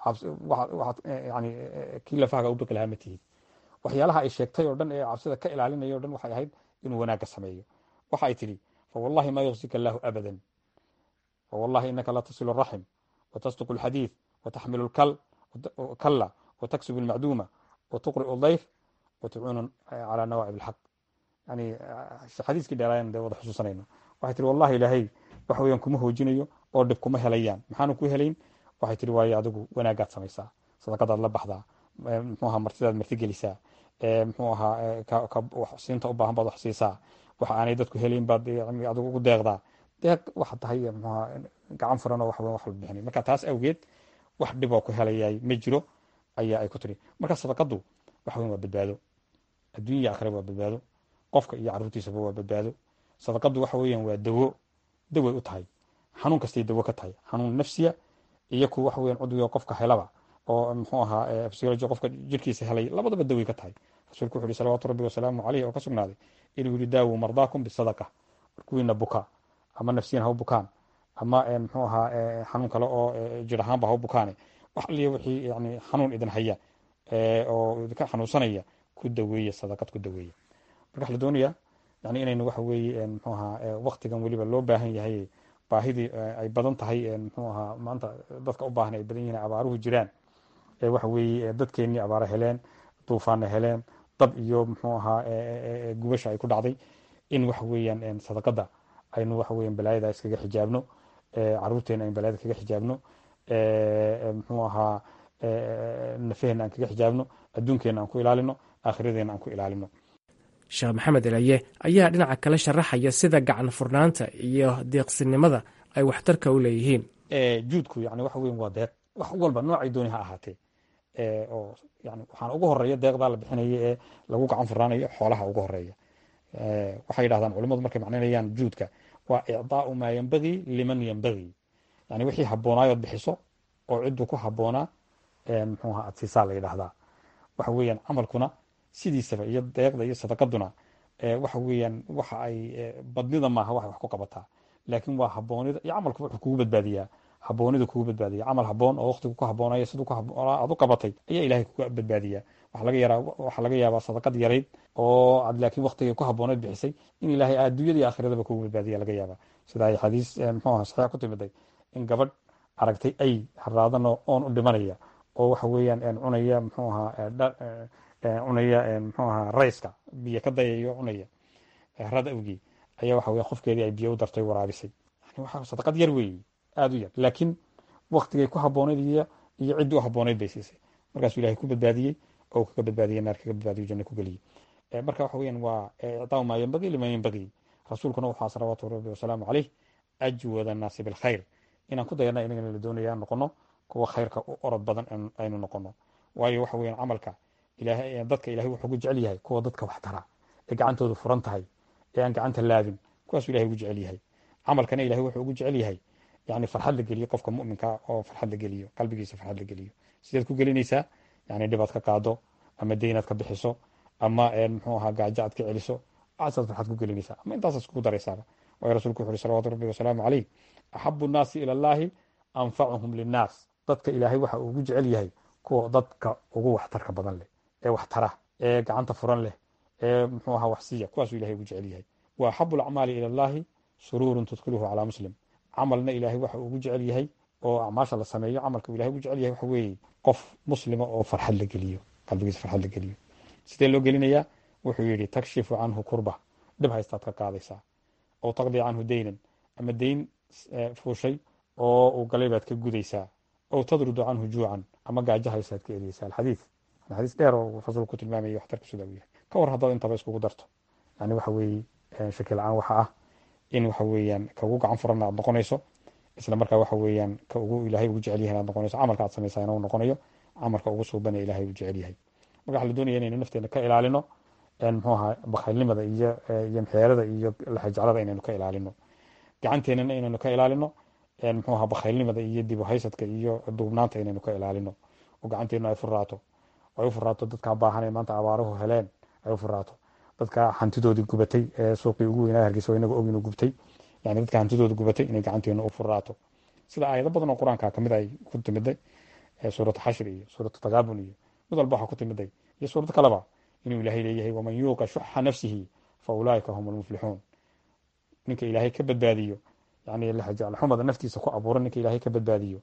yani kii lafahaga u baqi lahaa ma tihid waxyaalaha ay sheegtay oo dhan ee cabsida ka ilaalinaya o dhan waxay ahayd inuu wanaagga sameeyo waxa ay tidhi fawallahi ma yuksika allahu abadan fawallahi inaka la tasilu araxim watasduqu alxadiid wataxmilu lkal kalla wataksubu almacduuma watuqri'u dayf watucuunu calaa nawaacib alxaq yani xadiiskii dheeraayan dee wada xusuusanayno waxay tihi wallahi ilaahay waxa weeyaan kuma hoojinayo oo dhib kuma helayaan maxaanu ku helayn waxay tihi waayo adigu wanaagaad samaysaa sadaqadaad la baxdaa muxuu ahaa martidaad marti gelisaa muxuu ahaa siinta u baahan baad wax siisaa waxa aanay dadku helayn baad adigu ugu deeqdaa deeq waxa tahay muxuu ahaa gacan furan oo wax wax la bixinay marka taas awgeed wax dhiboo ku helayay ma jiro ayaa ay ku tiri marka sadaqadu waxa weyn waa badbaado adduunya iyo aakhira waa badbaado qofka iyo carruurtiisaba waa badbaado sadaqadu waxa weeyaan waa dawo daway u tahay xanuun kastay dawo ka tahay xanuun nafsiya iyo ku waxa weeyaan cudwiga qofka helaba oo muxuu ahaa psychology qofka jirkiisa helay labadaba daway ka tahay rasuulku wuxuu yihi salawaatu rabbi wasalaamu caleyh oo ka sugnaaday inuu yihi daawu mardaakum bisadaqa kuwiina buka ama nafsiyan ha u bukaan ama muxuu ahaa xanuun kale oo jir ahaanba ha u bukaane wax aliya wixii yani xanuun idin haya oo idinka xanuunsanaya ku daweeya sadaqad ku daweeya marka waxa la doonayaa yani inaynu waxa weeye muxuu ahaa waktigan weliba loo baahan yahay baahidii ay badan tahay muxuu ahaa maanta dadka u baahan ay badan yihiin abaaruhu jiraan waxa weeye dadkeennii abaara heleen duufaana heleen dab iyo muxuu ahaa gubasha ay ku dhacday in waxa weeyaan sadaqada aynu waxa weeyaan balaayada iskaga xijaabno caruurteena aynu balaayada kaga xijaabno muxuu ahaa nafaheena aan kaga xijaabno adduunkeena aan ku ilaalino aakhiradeena aan ku ilaalino sheekh maxamed elaye ayaa dhinaca kale sharaxaya sida gacan furnaanta iyo deeqsinimada ay waxtarka u leeyihiin juudku yani waxa weyan waa deeq wax walba noocay dooni ha ahaatee oo yani waxaana ugu horeeya deeqdaa la bixinaya ee lagu gacan furnaanayo xoolaha ugu horeeya waxay yidhahdaan culimadu markay macnaynayaan juudka waa icdaau maa yembagii liman yembagii yani wixii haboonaayood bixiso oo cidduu ku haboonaa muxuu ahaa adsiisaa la yidhahdaa waxa weeyaan camalkuna sidiisaba iyo deeqda iyo sadaqaduna waxa weeyaan waxa ay badnida maaha waxay wax ku qabataa laakiin waa haboonida iyo camalku wuxuu kugu badbaadiyaa haboonida kugu badbaadiya camal haboon oo waqtigu ku haboonaya siduu ku haboonaa aad u qabatay ayaa ilaahay kuga badbaadiyaa waxaa laga yaraa waxaa laga yaabaa sadaqad yarayd oo aad laakiin waqtigay ku habooneed bixisay in ilaahay adduunyada iyo aakhiradaba kugu badbaadiya laga yaabaa sida ay xadiis muxuu aha saxiix ku timiday in gabadh aragtay ay haraadanoo oon u dhimanaya oo waxa weeyaan cunaya muxuu ahaa cunaya muxuu ahaa rayska biyo ka dayayo cunaya harad awgii ayaa waxa weya qofkeedii ay biyo u dartay waraabisay yani waxa sadaqad yar weeye aada u yar laakiin waktigay ku habooneyd iyo iyo ciddii u habooneyd bay siisay markaasuu ilahay ku badbaadiyey oo kaga badbaadiyey naar kaga badbaadiyo janno ku geliyey marka waxa weeyaan waa icdaau maa yembagii liman yembagii rasuulkuna waxaa salawaatu rabbi wasalaamu caleyh ajwada annaasi bilkhayr inaan ku dayana inagana la doonaya noqono kuwa khayrka u orod badan aynu noqono waayo waxa weeyaan camalka ilahay dadka ilahay wuxuu ugu jecel yahay kuwa dadka wax tara ee gacantoodu furan tahay ee aan gacanta laabin kuwaasuu ilahay ugu jecel yahay camalkana ilahay wuxuu ugu jecel yahay yani farxad la geliyo qofka muminka oo farxad la geliyo qalbigiisa farxad la geliyo sideed ku gelinaysaa yani dhibaad ka qaado ama deynaad ka bixiso ama muxuu ahaa gaajo aad ka celiso aasaad farxad ku gelinaysaa ama intaasaad iskugu daraysaaba waayo rasuulku wuxu uhi salawatu rabbi wasalaamu caleyh axabu nnaasi ila allahi anfacuhum linnaas dadka ilaahay waxa uu ugu jecel yahay kuwa dadka ugu waxtarka badan leh ee wax tara ee gacanta furan leh ee muxuu ahaa wax siiya kuwaasuu ilahay ugu jecel yahay wa axabu alacmaali ila allahi suruurun tudkiluhu calaa muslim camalna ilaahay waxa uu ugu jecel yahay oo acmaasha la sameeyo camalka ilahay ugu jecel yahay waxa weeye qof muslima oo farxad la geliyo qalbigiisa farxad la geliyo sidee loo gelinayaa wuxuu yidhi takshifu canhu kurba dhib haystaad ka qaadaysaa oo taqdi canhu deynan ama deyn fuushay oo uu galay baad ka gudaysaa oo tadrudu canhu juucan ama gaajo haysaad ka eriyeysaa alxadiid xadiis dheer oo rasuulku ku tilmaamayay waxtarka sida uu yahay ka war haddaad intaba iskugu darto yani waxa weeye shaki la-aan waxa ah in waxa weeyaan ka ugu gacan furan aad noqonayso isla markaa waxa weeyaan ka ugu ilaahay ugu jecel yahay aad noqonayso camalka aad samaysaa inuu noqonayo camalka ugu suubanee ilaahay ugu jecel yahay marka waxa la doonaya inaynu nafteena ka ilaalino muxuu ahaa bakhaylnimada iyo iyo mxeerada iyo laxajaclada inaynu ka ilaalino gacanteenana inaynu ka ilaalino muxuu ahaa bakhaylnimada iyo dib uhaysadka iyo duubnaanta inaynu ka ilaalino oo gacanteenu ay furaato ay u furaato dadkaa baahan maanta abaaruhu heleen ay u furaato dadka hantidoodii gubatay ee suuqii ugu weynaa hargeysa inaga og inuu gubtay yani dadka hantidooda gubatay inay gacanteena u furaato sida aayado badan oo qur-aanka kamid ay ku timiday suuratu xashir iyo suuratu takaabun iyo mid walba waxaa ku timiday iyo suurado kaleba inuu ilaahay leeyahay waman yuuqa shuxa nafsihi fa ulaaika hum almuflixuun ninka ilaahay ka badbaadiyo yani laxumada naftiisa ku abuura ninka ilaahay ka badbaadiyo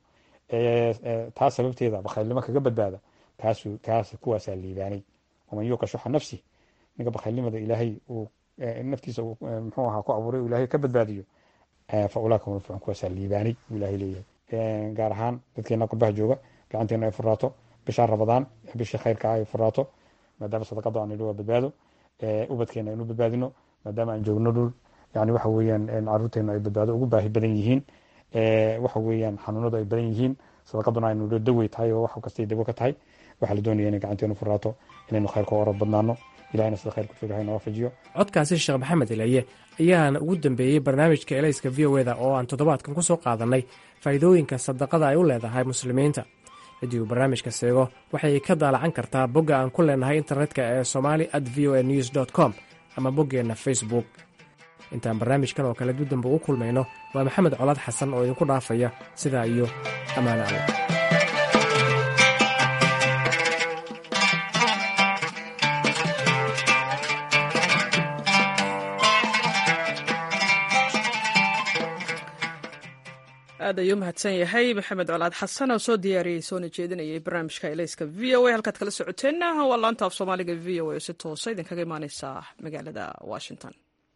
taa sababteeda bakhaylnimo kaga badbaada kaasu kaas kuwaasaa liibaanay waman yuuqa shuxa nafsih ninka bakhaylnimada ilaahay uu naftiisa muxuu ahaa ku abuuray uu ilaahay ka badbaadiyo fa ulaaka hum almuflixuun kuwaasaa liibaanay buu ilaahay leeyahay gaar ahaan dadkeena qurbaha jooga gacanteena ay furaato bishaa rabadaan bishii khayrka ay furaato maadaama sadaqada aan idhi waa badbaado ubadkeena aynu badbaadino maadaama aan joogno dhul yani waxa weeyaan caruurteena ay badbaado ugu baahi badan yihiin waxa weeyaan xanuunadu ay badan yihiin sadaqaduna aynu dawey tahay oo wax kastay dawo ka tahay waxaa la doonaya inay gacanteenu furaato inaynu khayrka orod badnaano ilahina sida khayrka joogahay noo waafajiyo codkaasi sheekh maxamed ilaye ayaana ugu dambeeyey barnaamijka elayska v o eda oo aan toddobaadkan ku soo qaadannay faa'iidooyinka sadaqada ay u leedahay muslimiinta ciddii uu barnaamijka seego waxay ka daalacan kartaa bogga aan ku leenahay internetka ee somali at v o a news dt com ama boggeenna facebook intaan barnaamijkan oo kale dudamba u kulmayno waa maxamed colaad xasan oo idinku dhaafaya sidaa iyo ammaane alle aad ayuu mahadsan yahay maxamed colaad xasan oo soo diyaariyey soona jeedinayay barnaamijka elayska v o a halkaad kala socoteenna waa laanta af soomaaliga v o a oo si toosa idinkaga imaaneysa magaalada washington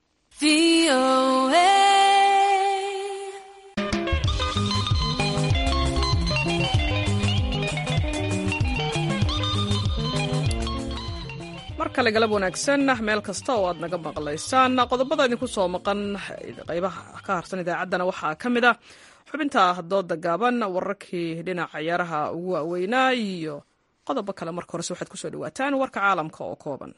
mar kale galab wanaagsan meel kasta oo aad naga maqlaysaan qodobada idinku soo maqan qaybaha ka harsan idaacaddana waxaa ka mid a xubinta dooda gaaban wararkii dhinaca ciyaaraha ugu waaweynaa iyo qodobo kale marka horese waxaad kusoo dhawaataan warka caalamka oo kooban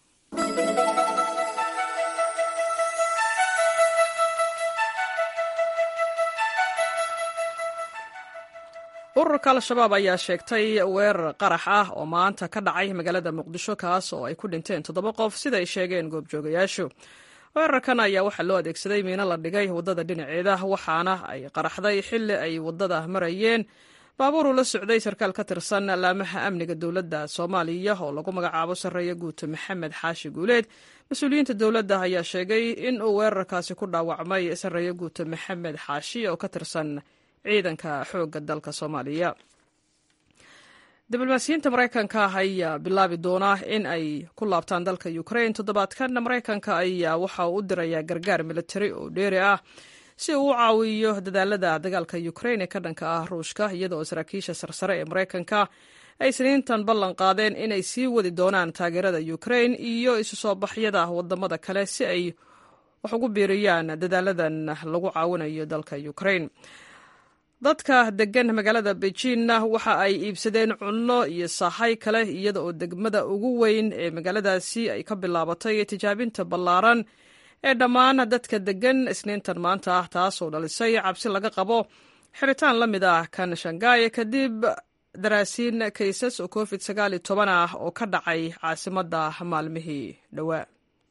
ururka al-shabaab ayaa sheegtay weerar qarax ah oo maanta ka dhacay magaalada muqdisho kaas oo ay ku dhinteen toddoba qof sida ay sheegeen goobjoogayaashu weerarkan ayaa waxaa loo adeegsaday miino la dhigay waddada dhinaceeda waxaana ay qaraxday xilli ay waddada marayeen baabuuru la socday sarkaal ka tirsan laamaha amniga dowladda soomaaliya oo lagu magacaabo sarreeya guuto maxamed xaashi guuleed mas-uuliyiinta dowladda ayaa sheegay in uu weerarkaasi ku dhaawacmay sarreeya guuto maxamed xaashi oo ka tirsan ciidanka xoogga dalka soomaaliya diblomaasiyiinta maraykanka ayaa bilaabi doona in ay ku laabtaan dalka ukrain toddobaadkan maraykanka ayaa waxa uu u dirayaa gargaar militari oo dheeri ah si uu u caawiyo dadaalada dagaalka ukrain ee ka dhanka ah ruushka iyadaoo saraakiisha sarsare ee maraykanka ay siniintan ballan qaadeen inay sii wadi doonaan taageerada ukrain iyo isu soo baxyada wadamada kale si ay wax ugu biiriyaan dadaaladan lagu caawinayo dalka ukrain dadka degan magaalada beijinna waxa ay iibsadeen cunno iyo sahay kale iyada oo degmada ugu weyn ee magaaladaasi ay ka bilaabatay tijaabinta ballaaran ee dhammaan dadka degan isniintan maanta ah taasoo dhalisay cabsi laga qabo xiritaan la mid ah kan shangaye kadib daraasiin kaysas oo covid sagaal iyo toban ah oo ka dhacay caasimadda maalmihii dhowaa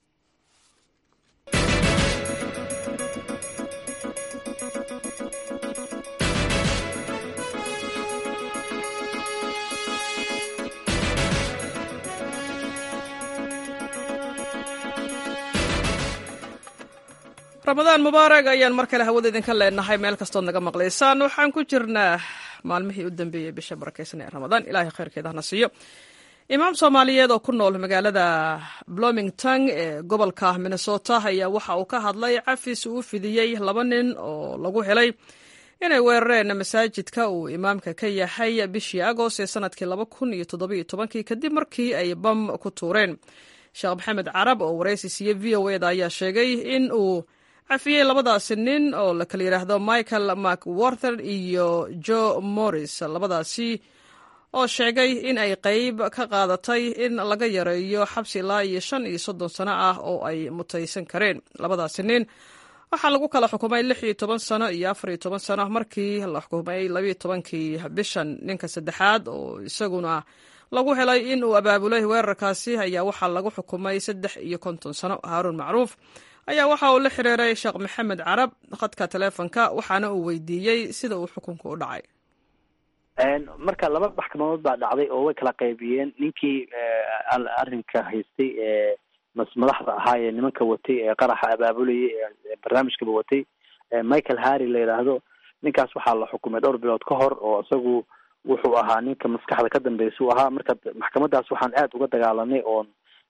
ramadaan mubaarag ayaan mar kale hawada idinka leenahay meel kastood naga maqlaysaan waxaan ku jirnaa maalmihii u dambeeyey bisha barakeysan ee ramadaan ilaahay khayrkeeda hana siiyo imaam soomaaliyeed oo ku nool magaalada blomington ee gobolka minnesota ayaa waxa uu ka hadlay cafis uu fidiyey laba nin oo lagu helay inay weerareen masaajidka uu imaamka ka yahay bishii agost ee sanadkii laba kun iyo toddobiyo tobankii kadib markii ay bam ku tuureen sheekh maxamed carab oo waraysi siiye v o eda ayaa sheegay in uu cafiyey labadaasi nin oo la kala yidhaahdo michael macwarther iyo joe morris labadaasi oo sheegay in ay qeyb ka qaadatay in laga yareeyo xabsi ilaa iyo shan iyo soddon sano ah oo ay mutaysan kareen labadaasi nin waxaa lagu kala xukumay lix iyo toban sano iyo afar iyo toban sano markii la xukumay labiyo tobankii bishan ninka saddexaad oo isaguna lagu helay in uu abaabulay weerarkaasi ayaa waxaa lagu xukumay saddex iyo konton sano haaruun macruuf ayaa waxa uu la xiriiray sheekh maxamed carab khadka taleefonka waxaana uu weydiiyey sida uu xukunku u dhacay marka laba maxkamadood baa dhacday oo way kala qaybiyeen ninkii arrinka haystay ee madaxda ahaa ee nimanka watay ee qaraxa abaabulayay ee barnaamijkaba watay michael harry la yidhaahdo ninkaas waxaa la xukumay dhowr bilood ka hor oo isagu wuxuu ahaa ninka maskaxda ka dambeysa u ahaa marka maxkamadaas waxaan aad uga dagaalanay oon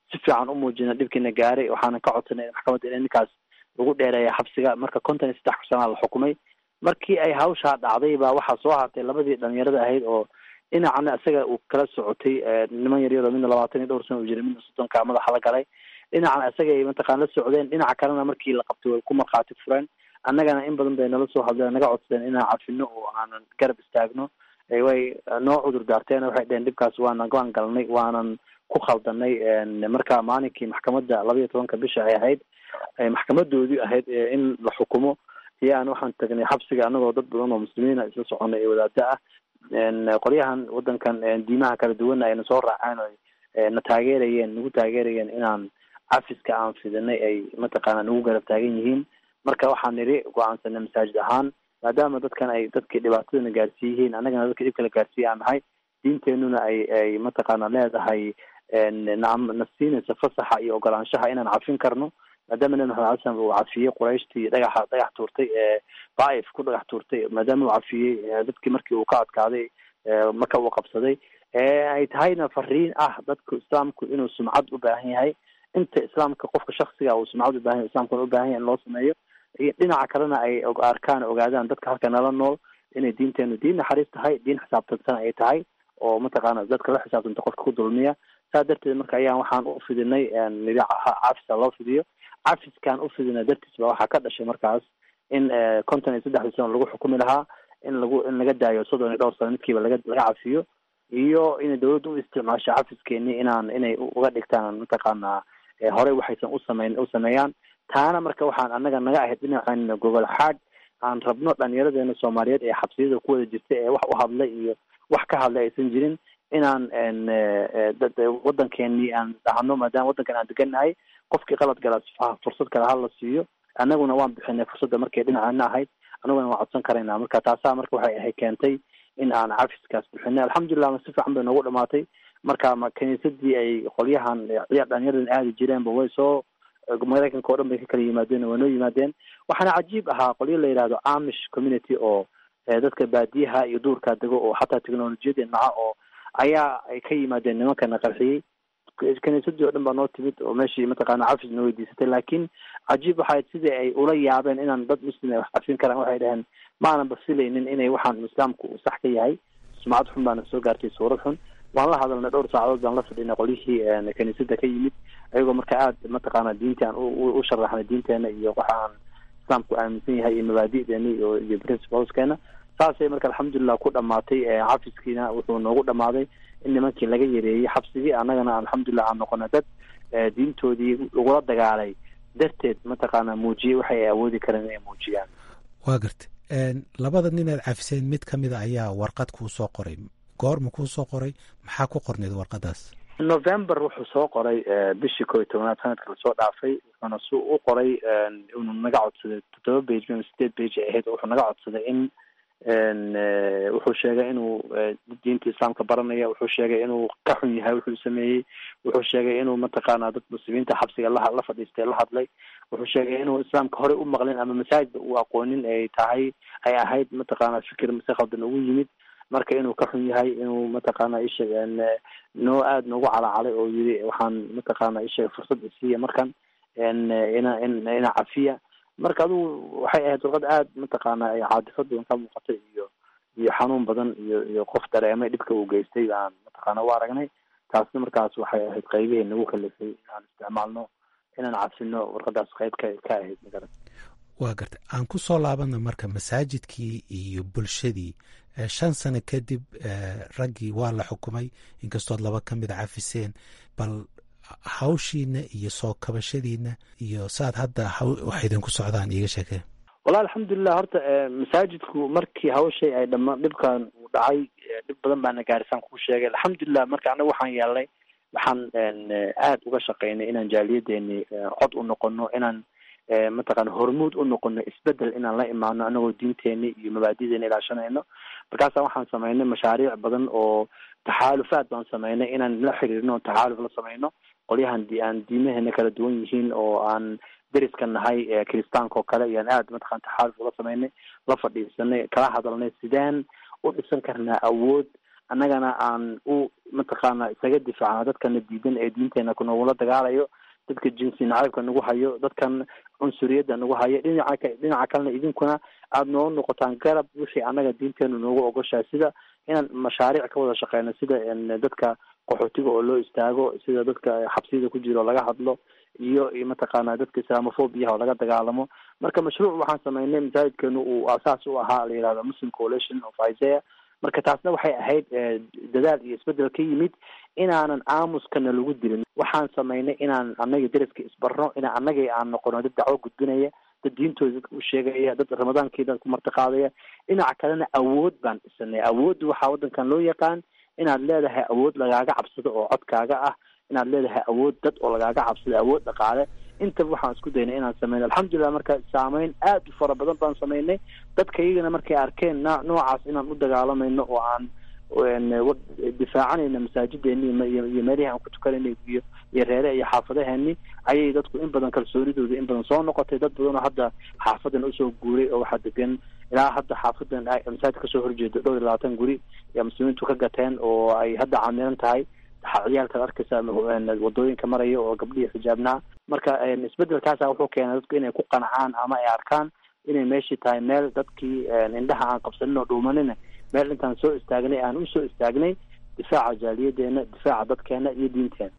si fiican u muujina dhibkiina gaaray waxaana ka codsanay maxkamadda in ninkaas lagu dheereeya xabsiga marka konton iyo saddex sanaa la xukumay markii ay hawshaa dhacday baa waxaa soo hartay labadii dhalinyarada ahayd oo dhinacna isaga uu kala socotay niman yaryaroo midna labaatan iyo dhowr sana u jiray midna soddonka madaxa la galay dhinacna isaga ay mataqaan la socdeen dhinaca kalena markii la qabtay way ku markhaati fureen annagana in badan bay nala soo hadleen naga codsadeen inaan cafino oo aanan garab istaagno way noo cudur daarteen waxay dheheen dhibkaas waanan waan galnay waanan ku khaldanay marka maalinkii maxkamadda laba iyo tobanka bisha ay ahayd maxkamadoodii ahayd in la xukumo ayaan waxaan tagnay xabsiga anagoo dad badan oo muslimiina isla soconay ee wadaada ah qolyahan wadankan diimaha kala duwana ayna soo raaceen o na taageerayeen nagu taageerayeen inaan cafiska aan fidinay ay mataqaana nagu garab taagan yihiin marka waxaan nidhi go-aansanay masaajid ahaan maadaama dadkan ay dadkii dhibaatadana gaarsiiyihiin annagana dadka dhibka la gaarsiiya aan nahay diinteenuna ay ay mataqaana leedahay na na siinaysa fasaxa iyo ogolaanshaha inaan cafin karno maadaama nabi maxamed alay slam uu cafiyey qurayshtii dhagaxa dhagax tuurtay ee daaif ku dhagax tuurtay maadaama uu cafiyey dadkii markii uu ka adkaaday marka uu qabsaday ay tahayna fariin ah dadku islaamku inuu sumcad u baahan yahay inta islaamka qofka shaksiga uu sumcad u bahan yahay islamkuna u baahan yahay in loo sameeyo dhinaca kalena ay arkaan ogaadaan dadka halka nala nool inay diinteenu diin naxariis tahay diin xisaabtansan ay tahay oo mataqaana dadka la xisaabtanta qofka ku dulmiya saa darteed marka ayaan waxaan u fidinay nidi cafisa loo fidiyo cafiskaan u fidina dartiis ba waxaa ka dhashay markaas in konton iyo saddexdii sano lagu xukumi lahaa in lagu in laga daayo soddon iyo dhowr sano midkiiba laga laga cafiyo iyo inay dawladda u isticmaasho cafiskeenii inaan inay uga dhigtaan mataqaana horey waxaysan usameyn u sameeyaan taana marka waxaan annaga naga ahayd dhinaceena gogol xaad aan rabno dhalinyaradeena soomaaliyeed ee xabsiyada ku wada jirta ee wax u hadlay iyo wax ka hadlay aysan jirin inaan wadankeenii aan dhahno maadaama waddankan aan degannahay qofkii qalad gala fursad kale hala siiyo annaguna waan bixinay fursadda markay dhinaceena ahayd annaguna waan codsan karaynaa marka taasaa marka waxay ahay keentay in aan cafiskaas bixinay alxamdulilah ma si fiican bay noogu dhamaatay marka ma kiniisadii ay qolyahan ciyaar dhalinyaradan aadi jireenba way soo maraykanka o dhan bay ka kala yimaadeen waa noo yimaadeen waxaana cajiib ahaa qolyo la yidhahdo amish community oo dadka baadiyaha iyo duurkaa dego oo xataa technolojiyadii naca oo ayaa ay ka yimaadeen nimankana qarxiyey kiniisadii o dhan baa noo timid oo meeshii mataqaana cafis na weydiisatay laakiin cajiib waxay sidii ay ula yaabeen inaan dad muslim ay wax cafin karaan waxay dhaheen maananba filaynin inay waxaan islaamku sax ka yahay sumcad xun baana soo gaartay suurad xun waan la hadalnay dhowr saacadood baan la fadhinay qolyihii kiniisada ka yimid ayagoo marka aada mataqaana diinti aan u sharaxnay diinteena iyo waxa aan islaamku aaminsan yahay iyo mabaadi'deena iyo iyo principleskeena saasay marka alxamdulilah ku dhamaatay cafiskiina wuxuu noogu dhamaaday in nimankii laga yareeyey xabsigii annagana alxamdulilah aan noqona dad diintoodii lagula dagaalay darteed mataqaana muujiyey waxay awoodi kareen inay muujiyaan waa garta labada nin aad cafiseen mid ka mida ayaa warqad kuu soo qoray goorma kuu soo qoray maxaa ku qorneed warqadaas november wuxuu soo qoray bishii koo iyo tobanaad sanadka lasoo dhaafay wuxuuna su u qoray inuu naga codsaday toddoba bage ama sideed bage ay ahayd wuxuu naga codsaday in wuxuu sheegay inuu diinta islaamka baranaya wuxuu sheegay inuu ka xun yahay wuxuu sameeyey wuxuu sheegay inuu mataqaana dad muslimiinta xabsiga la la fadhiistay la hadlay wuxuu sheegay inuu islaamka horey u maqlin ama masaajidba uu aqoonin ay tahay ay ahayd mataqaana fikir si khaldan ugu yimid marka inuu ka xun yahay inuu mataqaana isheeg noo aada noogu calacalay oo yiri waxaan mataqaana isheeg fursad isiiya markan ina ina cafiya marka adugu waxay ahayd warqad aada mataqaana caadifad badan ka muuqatay iyo iyo xanuun badan iyo iyo qof dareemay dhibka uu geystay baan mataqaana u aragnay taasna markaas waxay ahayd qaybihii nagu kalifay inaan isticmaalno inaan cafino warqadaas qayb ka ka ahayd magarat waa garta aan ku soo laabana marka masaajidkii iyo bulshadii shan sano kadib raggii waa la xukumay inkastood laba ka mid cafiseen bal hawshiina iyo soo kabashadiina iyo saad hadda wax idinku socdaan iiga sheekee wallahi alxamdulilah horta masaajidku markii hawshay ay dhama dhibkan uu dhacay dhib badan baana gaarisaan kuu sheegay alxamdulilah marka anaga waxaan yeelnay waxaan aada uga shaqaynay inaan jaaliyadeeni cod u noqono inaan mataqaana hormuud u noqono isbedel inaan la imaano anagoo diinteeni iyo mabaadideena ilaashanayno markaasa waxaan samaynay mashaariic badan oo taxaalufaad baan samaynay inaan la xiriirno taxaaluf la samayno qolyahan aan diimaheena kala duwan yihiin oo aan deriska nahay kiristaanka oo kale iyaan aada mataqana taxaaluf ula samaynay la fadhiisanay kala hadalnay sideen u dhisan karnaa awood annagana aan u mataqaana isaga difaacno dadkana diidan ee diinteena kunagula dagaalayo dadka jinsi nacaybka nagu hayo dadkan cunsuriyadda nagu hayo dhinaca dhinaca kalena idinkuna aada noo noqotaan garab wixii annaga diinteenu noogu ogoshahay sida inaan mashaariic ka wada shaqeyno sida dadka qaxootiga oo loo istaago sida dadka xabsiyada ku jira oo laga hadlo iyo mataqaana dadka islamofobiyaha oo laga dagaalamo marka mashruuc waxaan sameynay masaajidkeenu uu asaas u ahaa la yihahdo muslim coalition of isaiah marka taasna waxay ahayd dadaal iyo isbedel ka yimid inaanan aamuskana lagu dilin waxaan sameynay inaan annaga daraska isbarno inaan annagii aan noqono dad dacwo gudbinaya dad diintooda dadka u sheegaya dad ramadaankii dadku martiqaadaya dhinaca kalena awood baan dhisanay awoodda waxaa waddankan loo yaqaan inaad leedahay awood lagaaga cabsado oo codkaaga ah inaad leedahay awood dad oo lagaaga cabsado awood dhaqaale intaba waxaan isku daynay inaan sameyno alxamdulilah marka saameyn aad u fara badan baan sameynay dadka iyagana markay arkeen n noocaas inaan u dagaalamayno oo aan difaacanayna masaajideeni iyo meelihii aan ku tukanayna iyo iyo reere iyo xaafadaheeni ayay dadku in badan kalsoonidooda in badan soo noqotay dad badan oo hadda xaafadan usoo guuray oo waxaa degan ilaa hadda xaafadan masaajid kasoo horjeedo dhowr iyo labaatan guri ayaa muslimiintu ka gateen oo ay hadda camiran tahay ciyaalkaad arkaysa wadooyinka maraya oo gabdhihii xijaabnaa marka isbedelkaasa wuxuu keenay dadku inay ku qancaan ama ay arkaan inay meeshii tahay meel dadkii indhaha aan qabsanin oo dhuumanina meel intaan soo istaagnay aan usoo istaagnay difaaca jaaliyadeena difaaca dadkeena iyo diinteena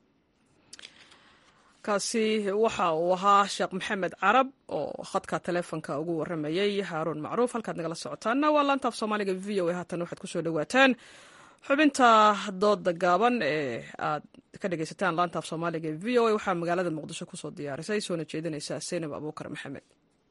kaasi waxa uu ahaa sheekh maxamed carab oo khadka taleefonka ugu waramayay haaruun macruuf halkaad nagala socotaana waa laantaaf soomaaliga v o a haatan waxaad kusoo dhawaataan xubinta dooda gaaban ee aad ka dhegeysataan laantaaf soomaaliga v o a waxaa magaalada muqdisho kusoo diyaarisay soona jeedinaysa seynab abuukar maxamed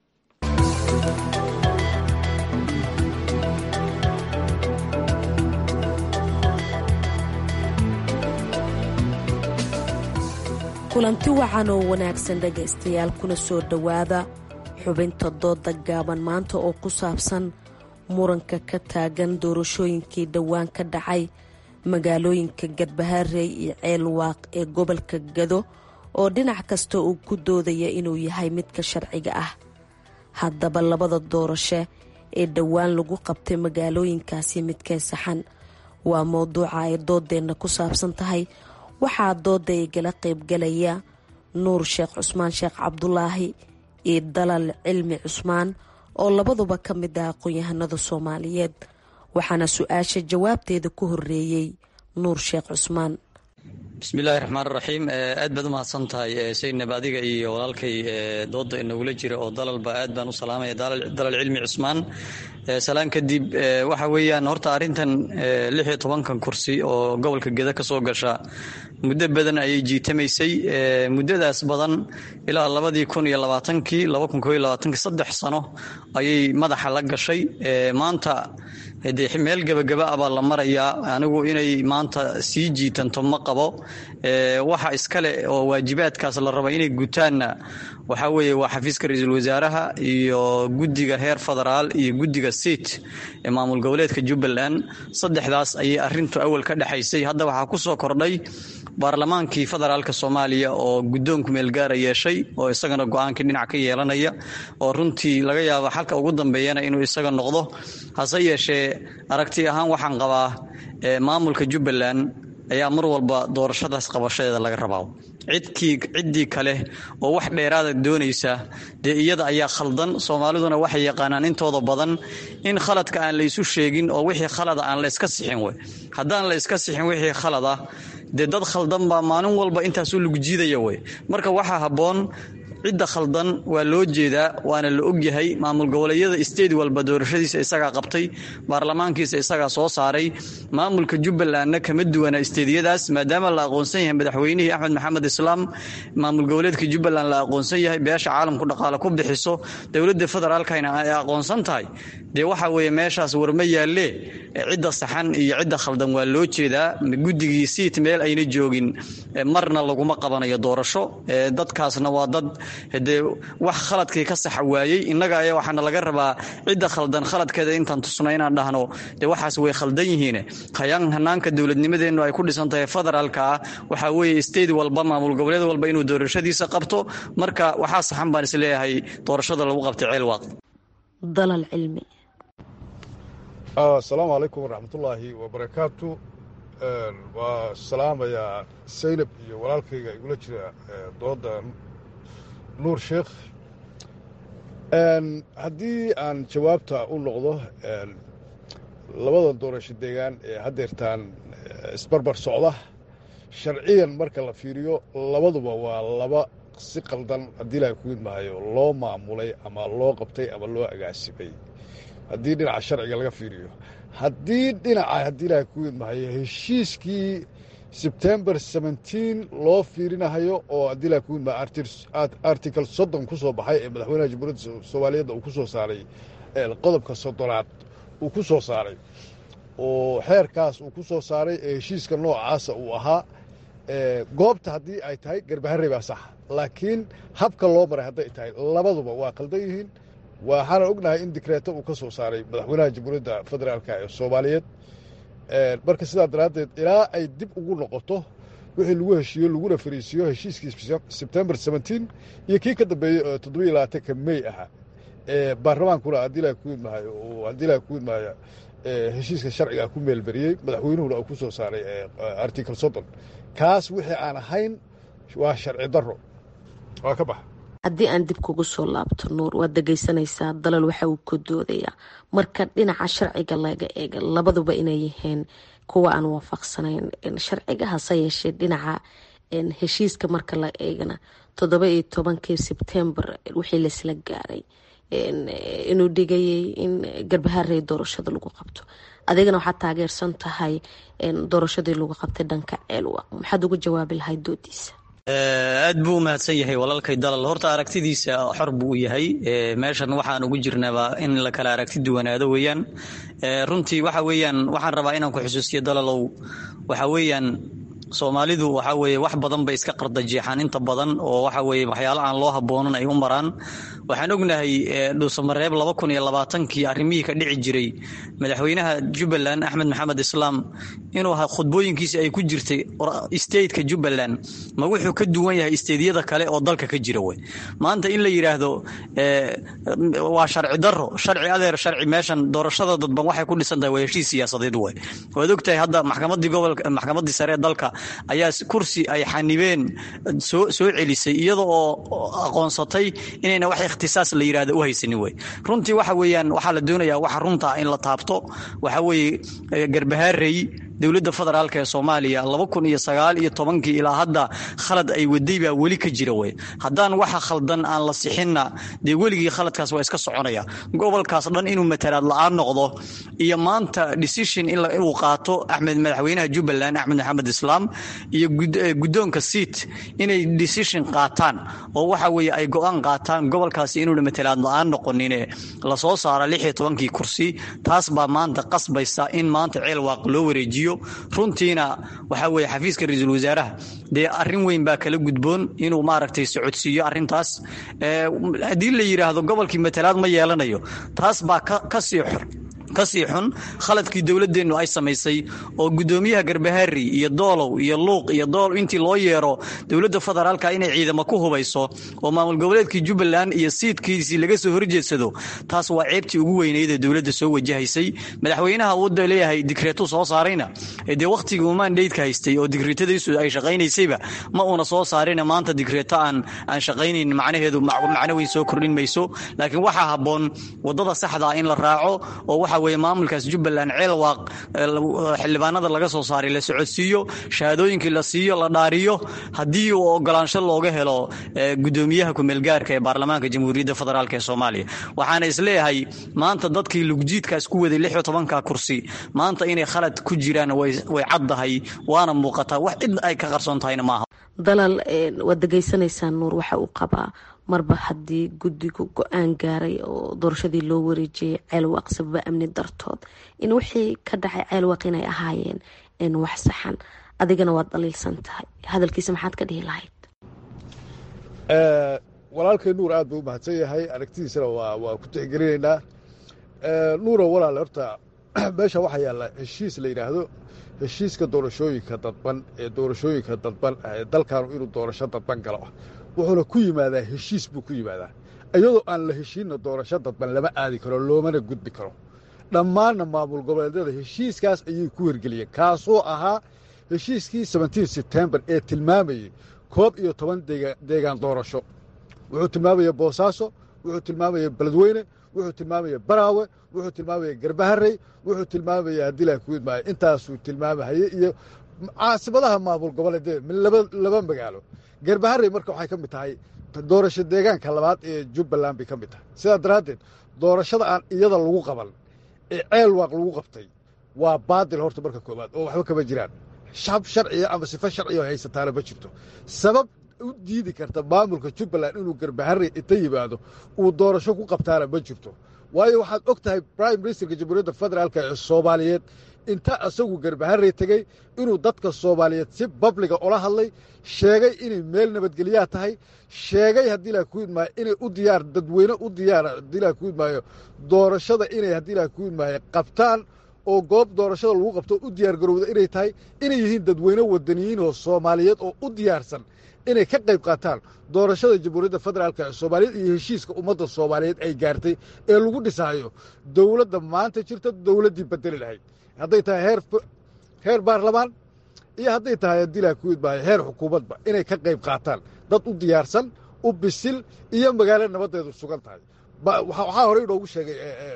kulanti wacan oo wanaagsan dhegaystayaal kuna soo dhowaada xubinta dooda gaaban maanta oo ku saabsan muranka ka taagan doorashooyinkii dhowaan ka dhacay magaalooyinka garbaharey iyo ceelwaaq ee gobolka gado oo dhinac kasta uu ku doodaya inuu yahay midka sharciga ah haddaba labada doorasho ee dhowaan lagu qabtay magaalooyinkaasi midkee saxan waa mowduuca ay doodeenna ku saabsan tahay waxaa dooda igala qaybgalaya nuur sheekh cusmaan sheekh cabdulaahi iyo dalal cilmi cusmaan oo labaduba ka mid ah aqoon-yahanada soomaaliyeed waxaana su-aasha jawaabteeda ku horeeyey nuur sheekh cusmaan bismillaahi raxmaan raxiim aad baad u mahadsan tahay saynab adiga iyo walaalkay dooda inagula jira oo dalalba aad baan u salaamaya dalal cilmi cusmaan salaan kadib waxa weeyaan horta arrintan lix iyo tobankan kursi oo gobolka geda ka soo gasha muddo badan ayay jiitamaysay muddadaas badan ilaa labadii kun iyo labaatankii laba kun koo iyo labaatankii saddex sano ayay madaxa la gashay maanta dee meel gebagaba ah baa la marayaa anigu inay maanta sii jiitanto ma qabo waxa iskale oo waajibaadkaas la raba inay gutaanna waxaa weeye waa xafiiska ra-iisul wasaaraha iyo guddiga heer federaal iyo guddiga siit ee maamul goboleedka jubbaland saddexdaas ayay arintu awal ka dhexaysay hadda waxaa ku soo kordhay baarlamaankii federaalka soomaaliya oo guddoonku meelgaara yeeshay oo isagana go-aankii dhinac ka yeelanaya oo runtii laga yaabo xalka ugu dambeeyana inuu isaga noqdo hase yeeshee aragti ahaan waxaan qabaa maamulka jubbaland ayaa mar walba doorashadaas qabashadeeda laga rabaa cidkii ciddii kale oo wax dheeraada doonaysa dee iyada ayaa khaldan soomaaliduna waxay yaqaanaan intooda badan in khaladka aan la isu sheegin oo wixii khalada aan la iska sixin wey haddaan la iska sixin wixii khalada dee dad khaldan baa maalin walba intaasuu lagu jiidaya wey marka waxaa habboon cidda khaldan waa loo jeedaa waana la ogyahay maamul goboleedyada state walba doorashadiisa isagaa qabtay baarlamaankiisa isagaa soo saaray maamulka jubbalandna kama duwana steedyadaas maadaama la aqoonsan yahay madaxweynihii axmed maxamed islaam maamul goboleedka jubbaland la aqoonsan yahay beesha caalamku dhaqaale ku bixiso dowladda federaalkana ay aqoonsan tahay dee waxa weeye meeshaas warma yaalle cidda saxan iyo cidda khaldan waa loo jeedaa guddigii siit meel ayna joogin marna laguma qabanayo doorasho dadkaasna waa dad dee wax khaladkii ka saxa waayey innaga ayaa waxaana laga rabaa cidda khaldan khaladkeeda intaan tusno inaan dhahno dee waxaas way khaldan yihiin hayaan hanaanka dowladnimadeennu ay ku dhisan tahay federaalka ah waxaa weeye state walba maamul goboleed walba inuu doorashadiisa qabto marka waxaa saxan baan isleeyahay doorashada lagu qabtay ceelwaaq dalal cilmi asalaamu calaykum waraxmatullaahi wabarakaatu waa salaamayaa saynab iyo walaalkayga igula jira dooda nuur sheekh haddii aan jawaabta u noqdo labada doorasho deegaan ee haddeertaan isbarbar socda sharciyan marka la fiiriyo labaduba waa laba si qaldan haddii ilahay ku idmahayo loo maamulay ama loo qabtay ama loo agaasimay haddii dhinaca sharciga laga fiiriyo haddii dhinaca haddii ilahay ku idmahayo heshiiskii sebtembar seventeen loo fiirinahayo oo haddii ilahay ku idmahayo article soddon ku soo baxay ee madaxweynaha jamhuuriyadda soomaaliyeedda uu ku soo saaray qodobka soddonaad uu ku soo saaray oo xeerkaas uu ku soo saaray ee heshiiska noocaasa uu ahaa goobta haddii ay tahay garbaharey baa sax laakiin habka loo maray hadday tahay labaduba waa qaldan yihiin waxaana ognahay in dikreeto uu ka soo saaray madaxweynaha jamhuuriyadda federaalk ee soomaaliyeed marka sidaa daraaddeed ilaa ay dib ugu noqoto wixii lagu heshiiyo laguna fariisiiyo heshiiskii sebtembar seventeen iyo kii ka dambeeyey oo toddobiyo labaatanka mey ahaa ee baarlamaankuna haddii ilaha ku idmahayo uu haddii ilaha ku idmahayo heshiiska sharciga ku meelberiyey madaxweynuhuna uu ku soo saaray article soddon kaas wixii aan ahayn waa sharci darro waa ka baxa haddii aan dib kugu soo laabto nuur waad dhegaysanaysaa dalal waxa uu ku doodayaa marka dhinaca sharciga laga eega labaduba inay yihiin kuwa aan waafaqsanayn sharciga hase yeeshee dhinaca heshiiska marka la eegana toddoba iyo tobankii sebtembar wixii laisla gaaray inuu dhigayay in garbaharey doorashada lagu qabto adigana waxaad taageersan tahay doorashadii lagu qabtay dhanka ceelwa maxaad uga jawaabi lahayd doodiisa aad buu u mahadsan yahay walaalkay dalal horta aragtidiisa xor buu u yahay meeshan waxaan ugu jirnaba in la kala aragti duwanaado weeyaan runtii waxa weeyaan waxaan rabaa inaan ku xusuusiyo dalalow waxa weeyaan soomaalidu waxa weeye wax badan bay iska qardajeexaan inta badan oo waxa weeye waxyaalo aan loo haboonan ay u maraan waxaan ognahay dhuusamareeb laba kun iyo labaatankii arrimihii ka dhici jiray madaxweynaha jubbaland axmed maxamed islaam inuu khudbooyinkiisi ay ku jirtay stateka jubbaland ma wuxuu ka duwan yahay stateyada kale oo dalka ka jira wey maanta in la yidhaahdo waa sharci daro sharci adeer sharci meeshan doorashada dadban waxay ku dhisan tahay waa heshiis siyaasadeed wey waad ogtahay hadda maxkamadii gobolka maxkamadii sare ee dalka ayaa kursi ay xanibeen soo soo celisay iyada oo aqoonsatay inayna wax ikhtisaas la yidhahdo u haysanin wey runtii waxa weeyaan waxaa la doonayaa waxa runta in la taabto waxa weeye garbahaarey dowladda federaalk ee soomaaliya laba kun iyo sagaal iyo tobankii ilaa hadda khalad ay waday baa weli ka jira wey haddaan waxa khaldan aan la sixinna dee weligii khaladkaas waa iska soconaya gobolkaas dhan inuu matalaad la-aan noqdo iyo maanta decision inuu qaato axmed madaxweynaha jubbaland axmed maxamed islaam iyo guddoonka seat inay decision qaataan oo waxa weeye ay go-aan qaataan gobolkaasi inuuna matalaad la-aan noqonine lasoo saara lix iyo tobankii kursi taas baa maanta qasbaysa in maanta ceel waaq loo wareejiyo runtiina waxaa weeye xafiiska ra-iisul wasaaraha dee arrin weyn baa kala gudboon inuu maaragtay socodsiiyo arrintaas haddii la yidhaahdo gobolkii matalaad ma yeelanayo taas baa kasii xor kasii xun khaladkii dowladeennu ay samaysay oo gudoomiyaha garbahaari iyo doolow iyo luuq iyo dool intii loo yeero dowladda federaalka inay ciidamo ku hubayso oo maamul goboleedkii jubbaland iyo siidkiisii laga soo horjeedsado taas waa ceebtii ugu weyneyd ee dowladda soo wajahaysay madaxweynaha wadda leeyahay digreetu soo saarayna dee wakhtigii uu mandaydka haystay oo digreetadiisu ay shaqaynaysayba ma uuna soo saarina maanta digreeto aan aan shaqaynayn macnaheedu macno weyn soo kordhin mayso laakiin waxaa habboon wadada saxdaa in la raaco oo waxa weye maamulkaas jubbaland ceelwaaq xildhibaanada laga soo saaray la socodsiiyo shahaadooyinkii la siiyo la dhaariyo haddii uu ogolaansho looga helo gudoomiyaha kumeelgaarka ee baarlamaanka jamhuuriyadda federaalk ee soomaaliya waxaana isleeyahay maanta dadkii lugjiidkaas ku waday lix iyo tobanka kursi maanta inay khalad ku jiraan way caddahay waana muuqataa wax cid ay ka qarsoon tahayna maaha dalal waad degeysanaysaan nuur waxa uu qabaa marba haddii guddigu go-aan gaaray oo doorashadii loo wareejiyay ceelwaaq sababa amni dartood in wixii ka dhacay ceelwaaq inay ahaayeen wax saxan adigana waad dhaliilsan tahay hadalkiisa maxaad ka dhihi lahayd walaalkay nuur aad buu u mahadsan yahay aragtidiisana waa ku tixgelinaynaa nuuro walaale horta meesha waxaa yaalla heshiis la yidhaahdo heshiiska doorashooyinka dadban ee doorashooyinka dadban ee dalkaanu inuu doorasho dadban galo wuxuuna ku yimaadaa heshiis buu ku yimaadaa iyadoo aan la heshiinna doorasho dadban lama aadi karo loomana gudbi karo dhammaanna maamul goboleedyada heshiiskaas ayay ku hirgeliyeen kaasoo ahaa heshiiskii sebentiin sebtembar ee tilmaamayey koob iyo toban deegaan doorasho wuxuu tilmaamaya boosaaso wuxuu tilmaamaya beledweyne wuxuu tilmaamaya baraawe wuxuu tilmaamaya garbaharey wuxuu tilmaamaya haddilaa kuidmaayo intaasuu tilmaamahaye iyo caasimadaha maamul goboleedyada laba magaalo garbaharey marka waxay ka mid tahay doorasho deegaanka labaad ee jubbaland bay ka mid tahay sidaa daraaddeed doorashada aan iyada lagu qaban ee ceel waaq lagu qabtay waa baadil horta marka koowaad oo waxba kama jiraan shab sharciya ama sifo sharciya oo haysataana ma jirto sabab u diidi karta maamulka jubbaland inuu garbaharey inta yimaado uu doorasho ku qabtaana ma jirto waayo waxaad og tahay brime ministerka jamhuuriyadda federaalka ee soomaaliyeed inta isagu garbaharey tegey inuu dadka soomaaliyeed si babliga ula hadlay sheegay inay meel nabadgelyaa tahay sheegay haddii laa ku idmaayo inay u diyaar dadweyne u diyaar haddii laa ku idmaayo doorashada inay haddii laa ku idmaayo qabtaan oo goob doorashada lagu qabto u diyaar garowda inay tahay inay yihiin dadweyne wadaniyiin oo soomaaliyeed oo u diyaarsan inay ka qayb qaataan doorashada jamhuuriyadda federaalka ee soomaaliyeed iyo heshiiska ummadda soomaaliyeed ay gaartay ee lagu dhisaayo dowladda maanta jirta dowladdii bedeli lahayd hadday tahay heer heer baarlamaan iyo hadday tahay haddii laa ku idmaayo heer xukuumadba inay ka qayb qaataan dad u diyaarsan u bisil iyo magaalo nabaddeedu sugan tahay waxaa horey inoogu sheegay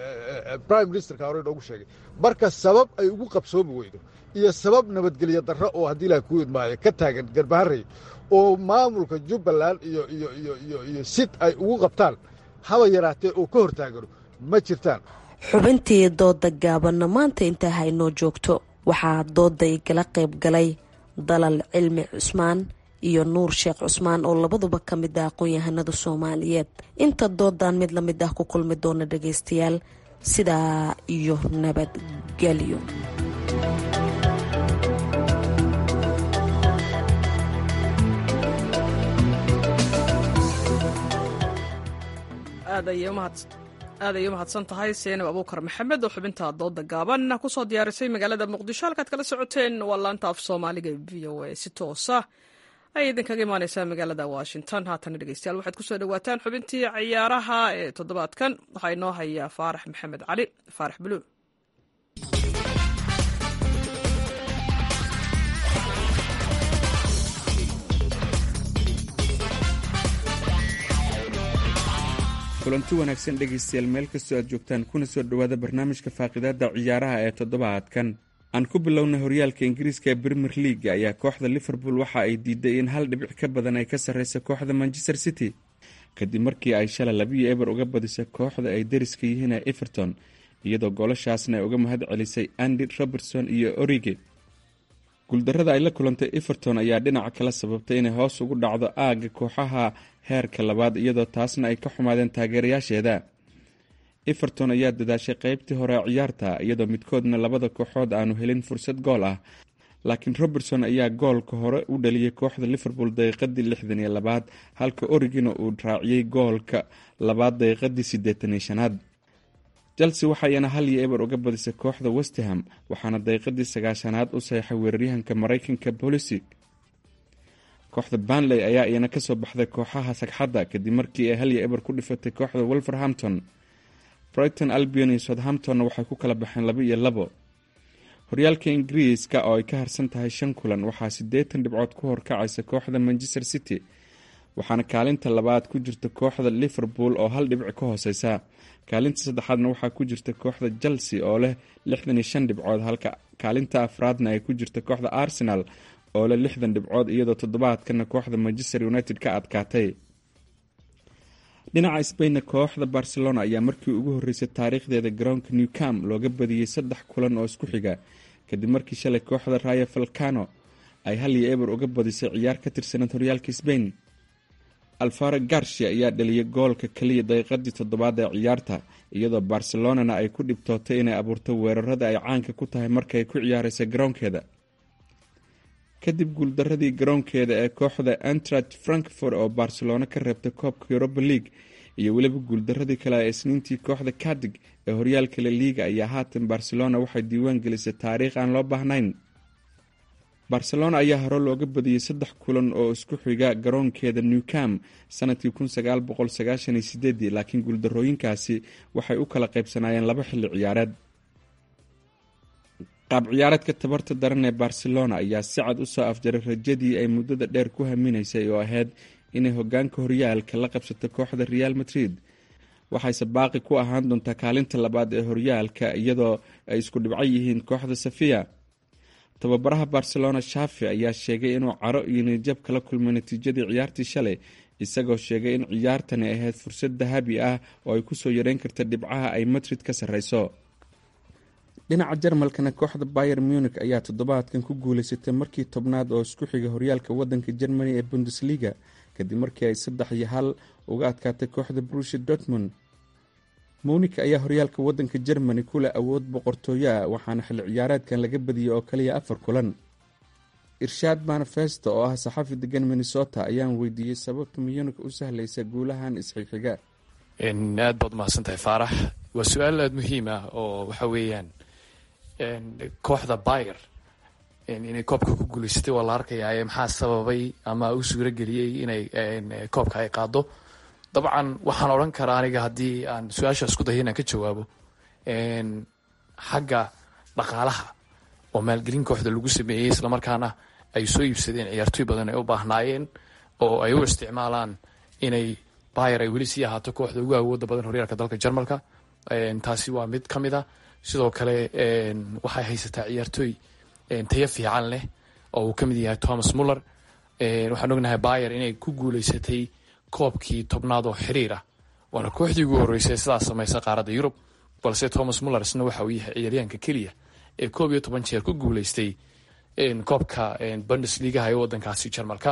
brime ministerka horey inoogu sheegay marka sabab ay ugu qabsoomi weydo iyo sabab nabadgelyo darro oo haddii laa ku idmaayo ka taagan garbaharey oo maamulka jubbaland iyo iyo iyo iyo iyo sid ay ugu qabtaan haba yaraatee oo ka hortaagano ma jirtaan xubintii dooda gaabanna maanta intaa haynoo joogto waxaa dooda igala qayb galay dalal cilmi cusmaan iyo nuur sheekh cusmaan oo labaduba ka mid ah aqoon-yahanada soomaaliyeed inta doodan mid lamid ah ku kulmi doona dhagaystayaal sidaa iyo nabadgelyo aad ayay u mahadsan tahay seenab abuukar maxamed oo xubinta dooda gaaban kusoo diyaarisay magaalada muqdisho halkaad kala socoteen waa laanta af soomaaliga v o a si toosa ayay idinkaga imaaneysaa magaalada washington haatana dhegeystayaal waxaad kusoo dhawaataan xubintii ciyaaraha ee toddobaadkan waxaa inoo hayaa faarax maxamed cali faarax buluul kulanti wanaagsan dhegaystayaal meel kastoo aad joogtaan kuna soo dhowaada barnaamijka faaqidaada ciyaaraha ee toddobaadkan aan ku bilownay horyaalka ingiriiska ee premier league ayaa kooxda liverpool waxa ay diiday in hal dhibic ka badan ay ka sarreysa kooxda manchester city kadib markii ay shalay labiyo eber uga badisay kooxda ay dariska yihiin ee everton iyadoo goolashaasna ay uga mahad celisay andy robertson iyo orige guuldarada ay la kulantay everton ayaa dhinaca kala sababtay inay hoos ugu dhacdo aagga kooxaha heerka labaad iyadoo taasna ay ka xumaadeen taageerayaasheeda everton ayaa dadaashay qeybtii hore ciyaarta iyadoo midkoodna labada kooxood aanu helin fursad gool ah laakiin robertson ayaa goolka hore u dhaliyay kooxda liverpool daqiiqadii lixdan iyo labaad halka origina uu raaciyey goolka labaad daqiiqadii siddeetan iyo shanaad chelsea waxayna hal iyo eber uga badisay kooxda westham waxaana daqiiqadii sagaashanaad u saxeixay weeraryahanka mareykanka bolisic kooxda banley ayaa iyana kasoo baxday kooxaha sagxadda kadib markii ay hal iyo eber ku dhifatay kooxda wolverhampton brighton albion iyo southamptonna waxay ku kala baxeen laba iyo labo horyaalka ingiriiska oo ay ka harsan tahay shan kulan waxaa siddeetan dhibcood ku horkacaysa kooxda manchester city waxaana kaalinta labaad ku jirta kooxda liverpool oo hal dhibic ka hooseysa kaalinta saddexaadna waxaa ku jirta kooxda chelsea oo leh lixdan iyo shan dhibcood halka kaalinta afraadna ay ku jirta kooxda arsenal oo leh lixdan dhibcood iyadoo toddobaadkana kooxda manchester united ka adkaatay dhinaca sbainna kooxda barcelona ayaa markii ugu horeysay taariikhdeeda garoonka new cam looga badiyey saddex kulan oo isku xiga kadib markii shalay kooxda raya falcano ay hal iyo eber uga badisay ciyaar ka tirsaneed horyaalka sbain alfaro garcia ayaa dhaliyay goolka keliya daqiiqadii toddobaad ee ciyaarta iyadoo barcelonana ay ku dhibtootay inay abuurto weerarada ay caanka ku tahay markay ku ciyaareysa garoonkeeda kadib guuldaradii garoonkeeda ee kooxda antrach frankfort oo barcelona ka reebtay koobka europa league iyo weliba guuldaradii kale ee isniintii kooxda kadig ee horyaalka la liiga ayaa haatan barcelona waxay diiwaan gelisay taariikh aan loo baahnayn barcelona ayaa hore looga badiyey saddex kulan oo isku xiga garoonkeeda new cam sanadkii laakiin guuldarooyinkaasi waxay u kala qaybsanaayeen laba xilli ciyaareed qaab ciyaareedka tabarta daran ee barcelona ayaa si cad u soo afjaray rajadii ay muddada dheer ku haminaysay oo ahayd inay hogaanka horyaalka la qabsato kooxda real madrid waxayse baaqi ku ahaan doontaa kaalinta labaad ee horyaalka iyadoo ay isku dhibco yihiin kooxda safiya tababaraha barcelona shafi ayaa sheegay inuu caro iyo niyadjab kala kulmay natiijadii ciyaartii shalay isagoo sheegay in ciyaartani ahayd fursad dahabi ah oo ay kusoo yareyn karta dhibcaha ay madrid ka sarreyso dhinaca jarmalkana kooxda bayer munich ayaa toddobaadkan ku guuleysatay markii tobnaad oo isku xiga horyaalka wadanka germany ee bundesliga kadib markii ay saddex iyo hal uga adkaatay kooxda brushi dortmund munik ayaa horyaalka wadanka germany kuleh awood boqortooyo ah waxaana xilli ciyaareedkan laga badiyey oo kaliya afar kulan irshaad manifesto oo ah saxafi degan minnesota ayaan weydiiyey sababta munik u sahlaysa guulahan isxixiga aad baad umahadsantahay faarax waa su-aal aada muhiim ah oo waxa weeyaan kooxda bayer inay koobka ku guuleysatay waa la arkayaa maxaa sababay ama u suuro geliyey inay koobka ay qaado dabcan waxaan odhan karaa aniga haddii aan su-aasha isku dayo inaan ka jawaabo xagga dhaqaalaha oo maalgelin kooxda lagu sameeyey islamarkaana ay soo iibsadeen ciyaartooy badan ay u baahnaayeen oo ay u isticmaalaan inay bayer ay weli sii ahaato kooxda ugu awooda badan horyaalka dalka jarmalka taasi waa mid ka mid a sidoo kale waxay haysataa ciyaartooy tayo fiican leh oo uu ka mid yahay thomas muller waxaan ognahay bayer inay ku guuleysatay koobkii tobnaad oo xiriir ah waana kooxdii ugu horreysay sidaas samaysa qaaradda yurub balse thomas muller isna waxa uu yahay ciyaaryahanka keliya ee koob iyo toban jeer ku guuleystay koobka bundesligaha ee wadankaasi jarmalka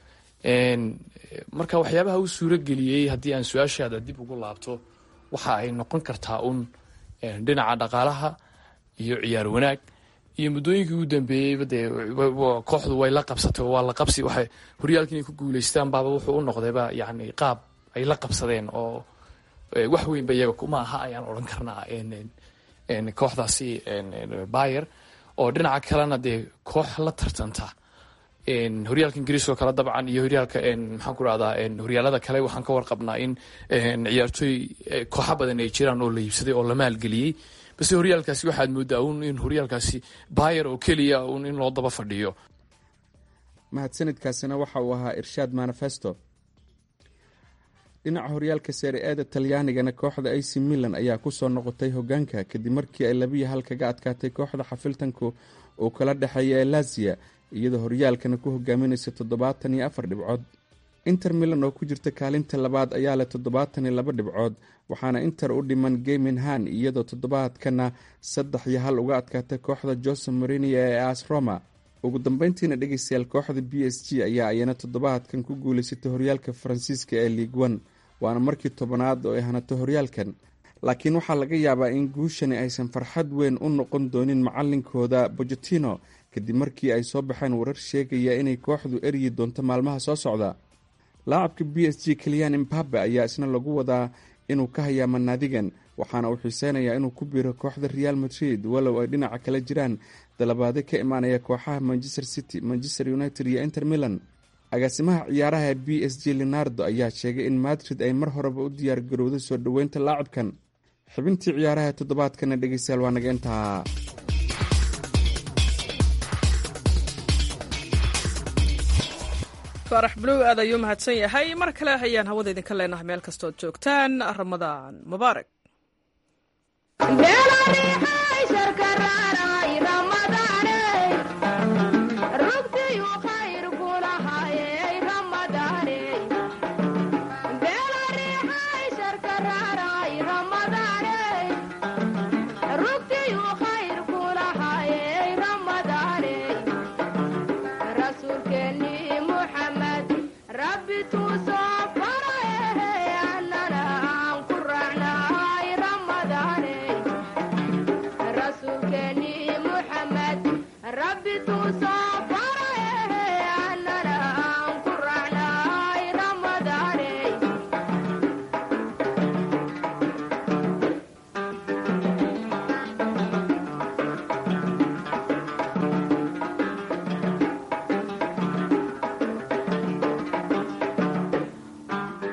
marka waxyaabaha u suuro geliyey haddii aan su-aashaada dib ugu laabto waxa ay noqon kartaa un dhinaca dhaqaalaha iyo ciyaar wanaag iyo muddooyinkii ugu dambeeyeyba dee kooxdu way la qabsatay oo waa la qabsi waxay horyaalka inay ku guuleystaan baaba wuxuu u noqdayba yacni qaab ay la qabsadeen oo wax weynba iyaga kuma aha ayaan odhan karnaa kooxdaasi bayer oo dhinaca kalena dee koox la tartanta horyaalka ingiriiska oo kale dabcan iyo horyaalka maxaan ku rahdaa horyaalada kale waxaan ka warqabnaa in ciyaartooy kooxa badan ay jiraan oo la iibsaday oo la maalgeliyey base horyaalkaasi waxaad moodaa un in horyaalkaasi bayer oo keliya un in loo daba fadhiyo mahadsanidkaasina waxa uu ahaa irshaad manifesto dhinaca horyaalka seeri eeda talyaanigana kooxda ac milan ayaa kusoo noqotay hogaanka kadib markii ay labiyo hal kaga adkaatay kooxda xafiltanku uu kala dhexeeya ee laziya iyadoo horyaalkana ku hogaaminaysa toddobaatan iyo afar dhibcood inter milan oo ku jirta kaalinta labaad ayaa leh toddobaatan iyo laba dhibcood waxaana inter u dhiman geminhan iyadoo toddobaadkana saddex iyo hal uga adkaatay kooxda jose marinia ee as roma ugu dambeyntiina dhegeystayaal kooxda b s g ayaa ayana toddobaadkan ku guuleysatay horyaalka faransiiska ee ligue one waana markii tobanaad oo ay hanato horyaalkan laakiin waxaa laga yaabaa in guushani aysan farxad weyn u noqon doonin macalinkooda bojotino kadib markii ay soo baxeen warar sheegaya inay kooxdu eryi doonto maalmaha soo socda laacabka b s g keliyan imbabe ayaa isna lagu wadaa inuu ka hayaama naadigan waxaana uu xiiseynayaa inuu ku biiro kooxda real madrid walow ay dhinaca kale jiraan dalabaade ka imaanaya kooxaha manchester city manchester united iyo inter milan agaasimaha ciyaaraha b s g leonardo ayaa sheegay in madrid ay mar horeba u diyaar garowday soo dhoweynta laacabkan xibintii ciyaaraha toddobaadkana dhegeystayaal waa naga intaa faarax buluw aad ayuu mahadsan yahay mar kale ayaan hawada idinka leenahay meel kastood joogtaan ramadaan mubaarak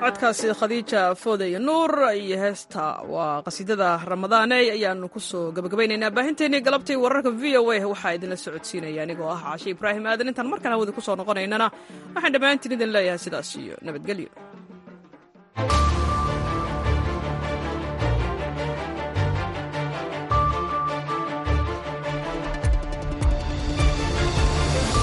codkaasi khadiija foode iyo nuur iyo heesta waa qasiidada ramadaaney ayaanu kusoo gabagabaynaynaa baahinteennii galabtii wararka v o a waxaa idinla socodsiinaya anigoo ah caashe ibraahim aadan intaan markaan hawada kusoo noqonaynana waxaan dhammaantiin idin leeyahay sidaas iyo nabadgelyo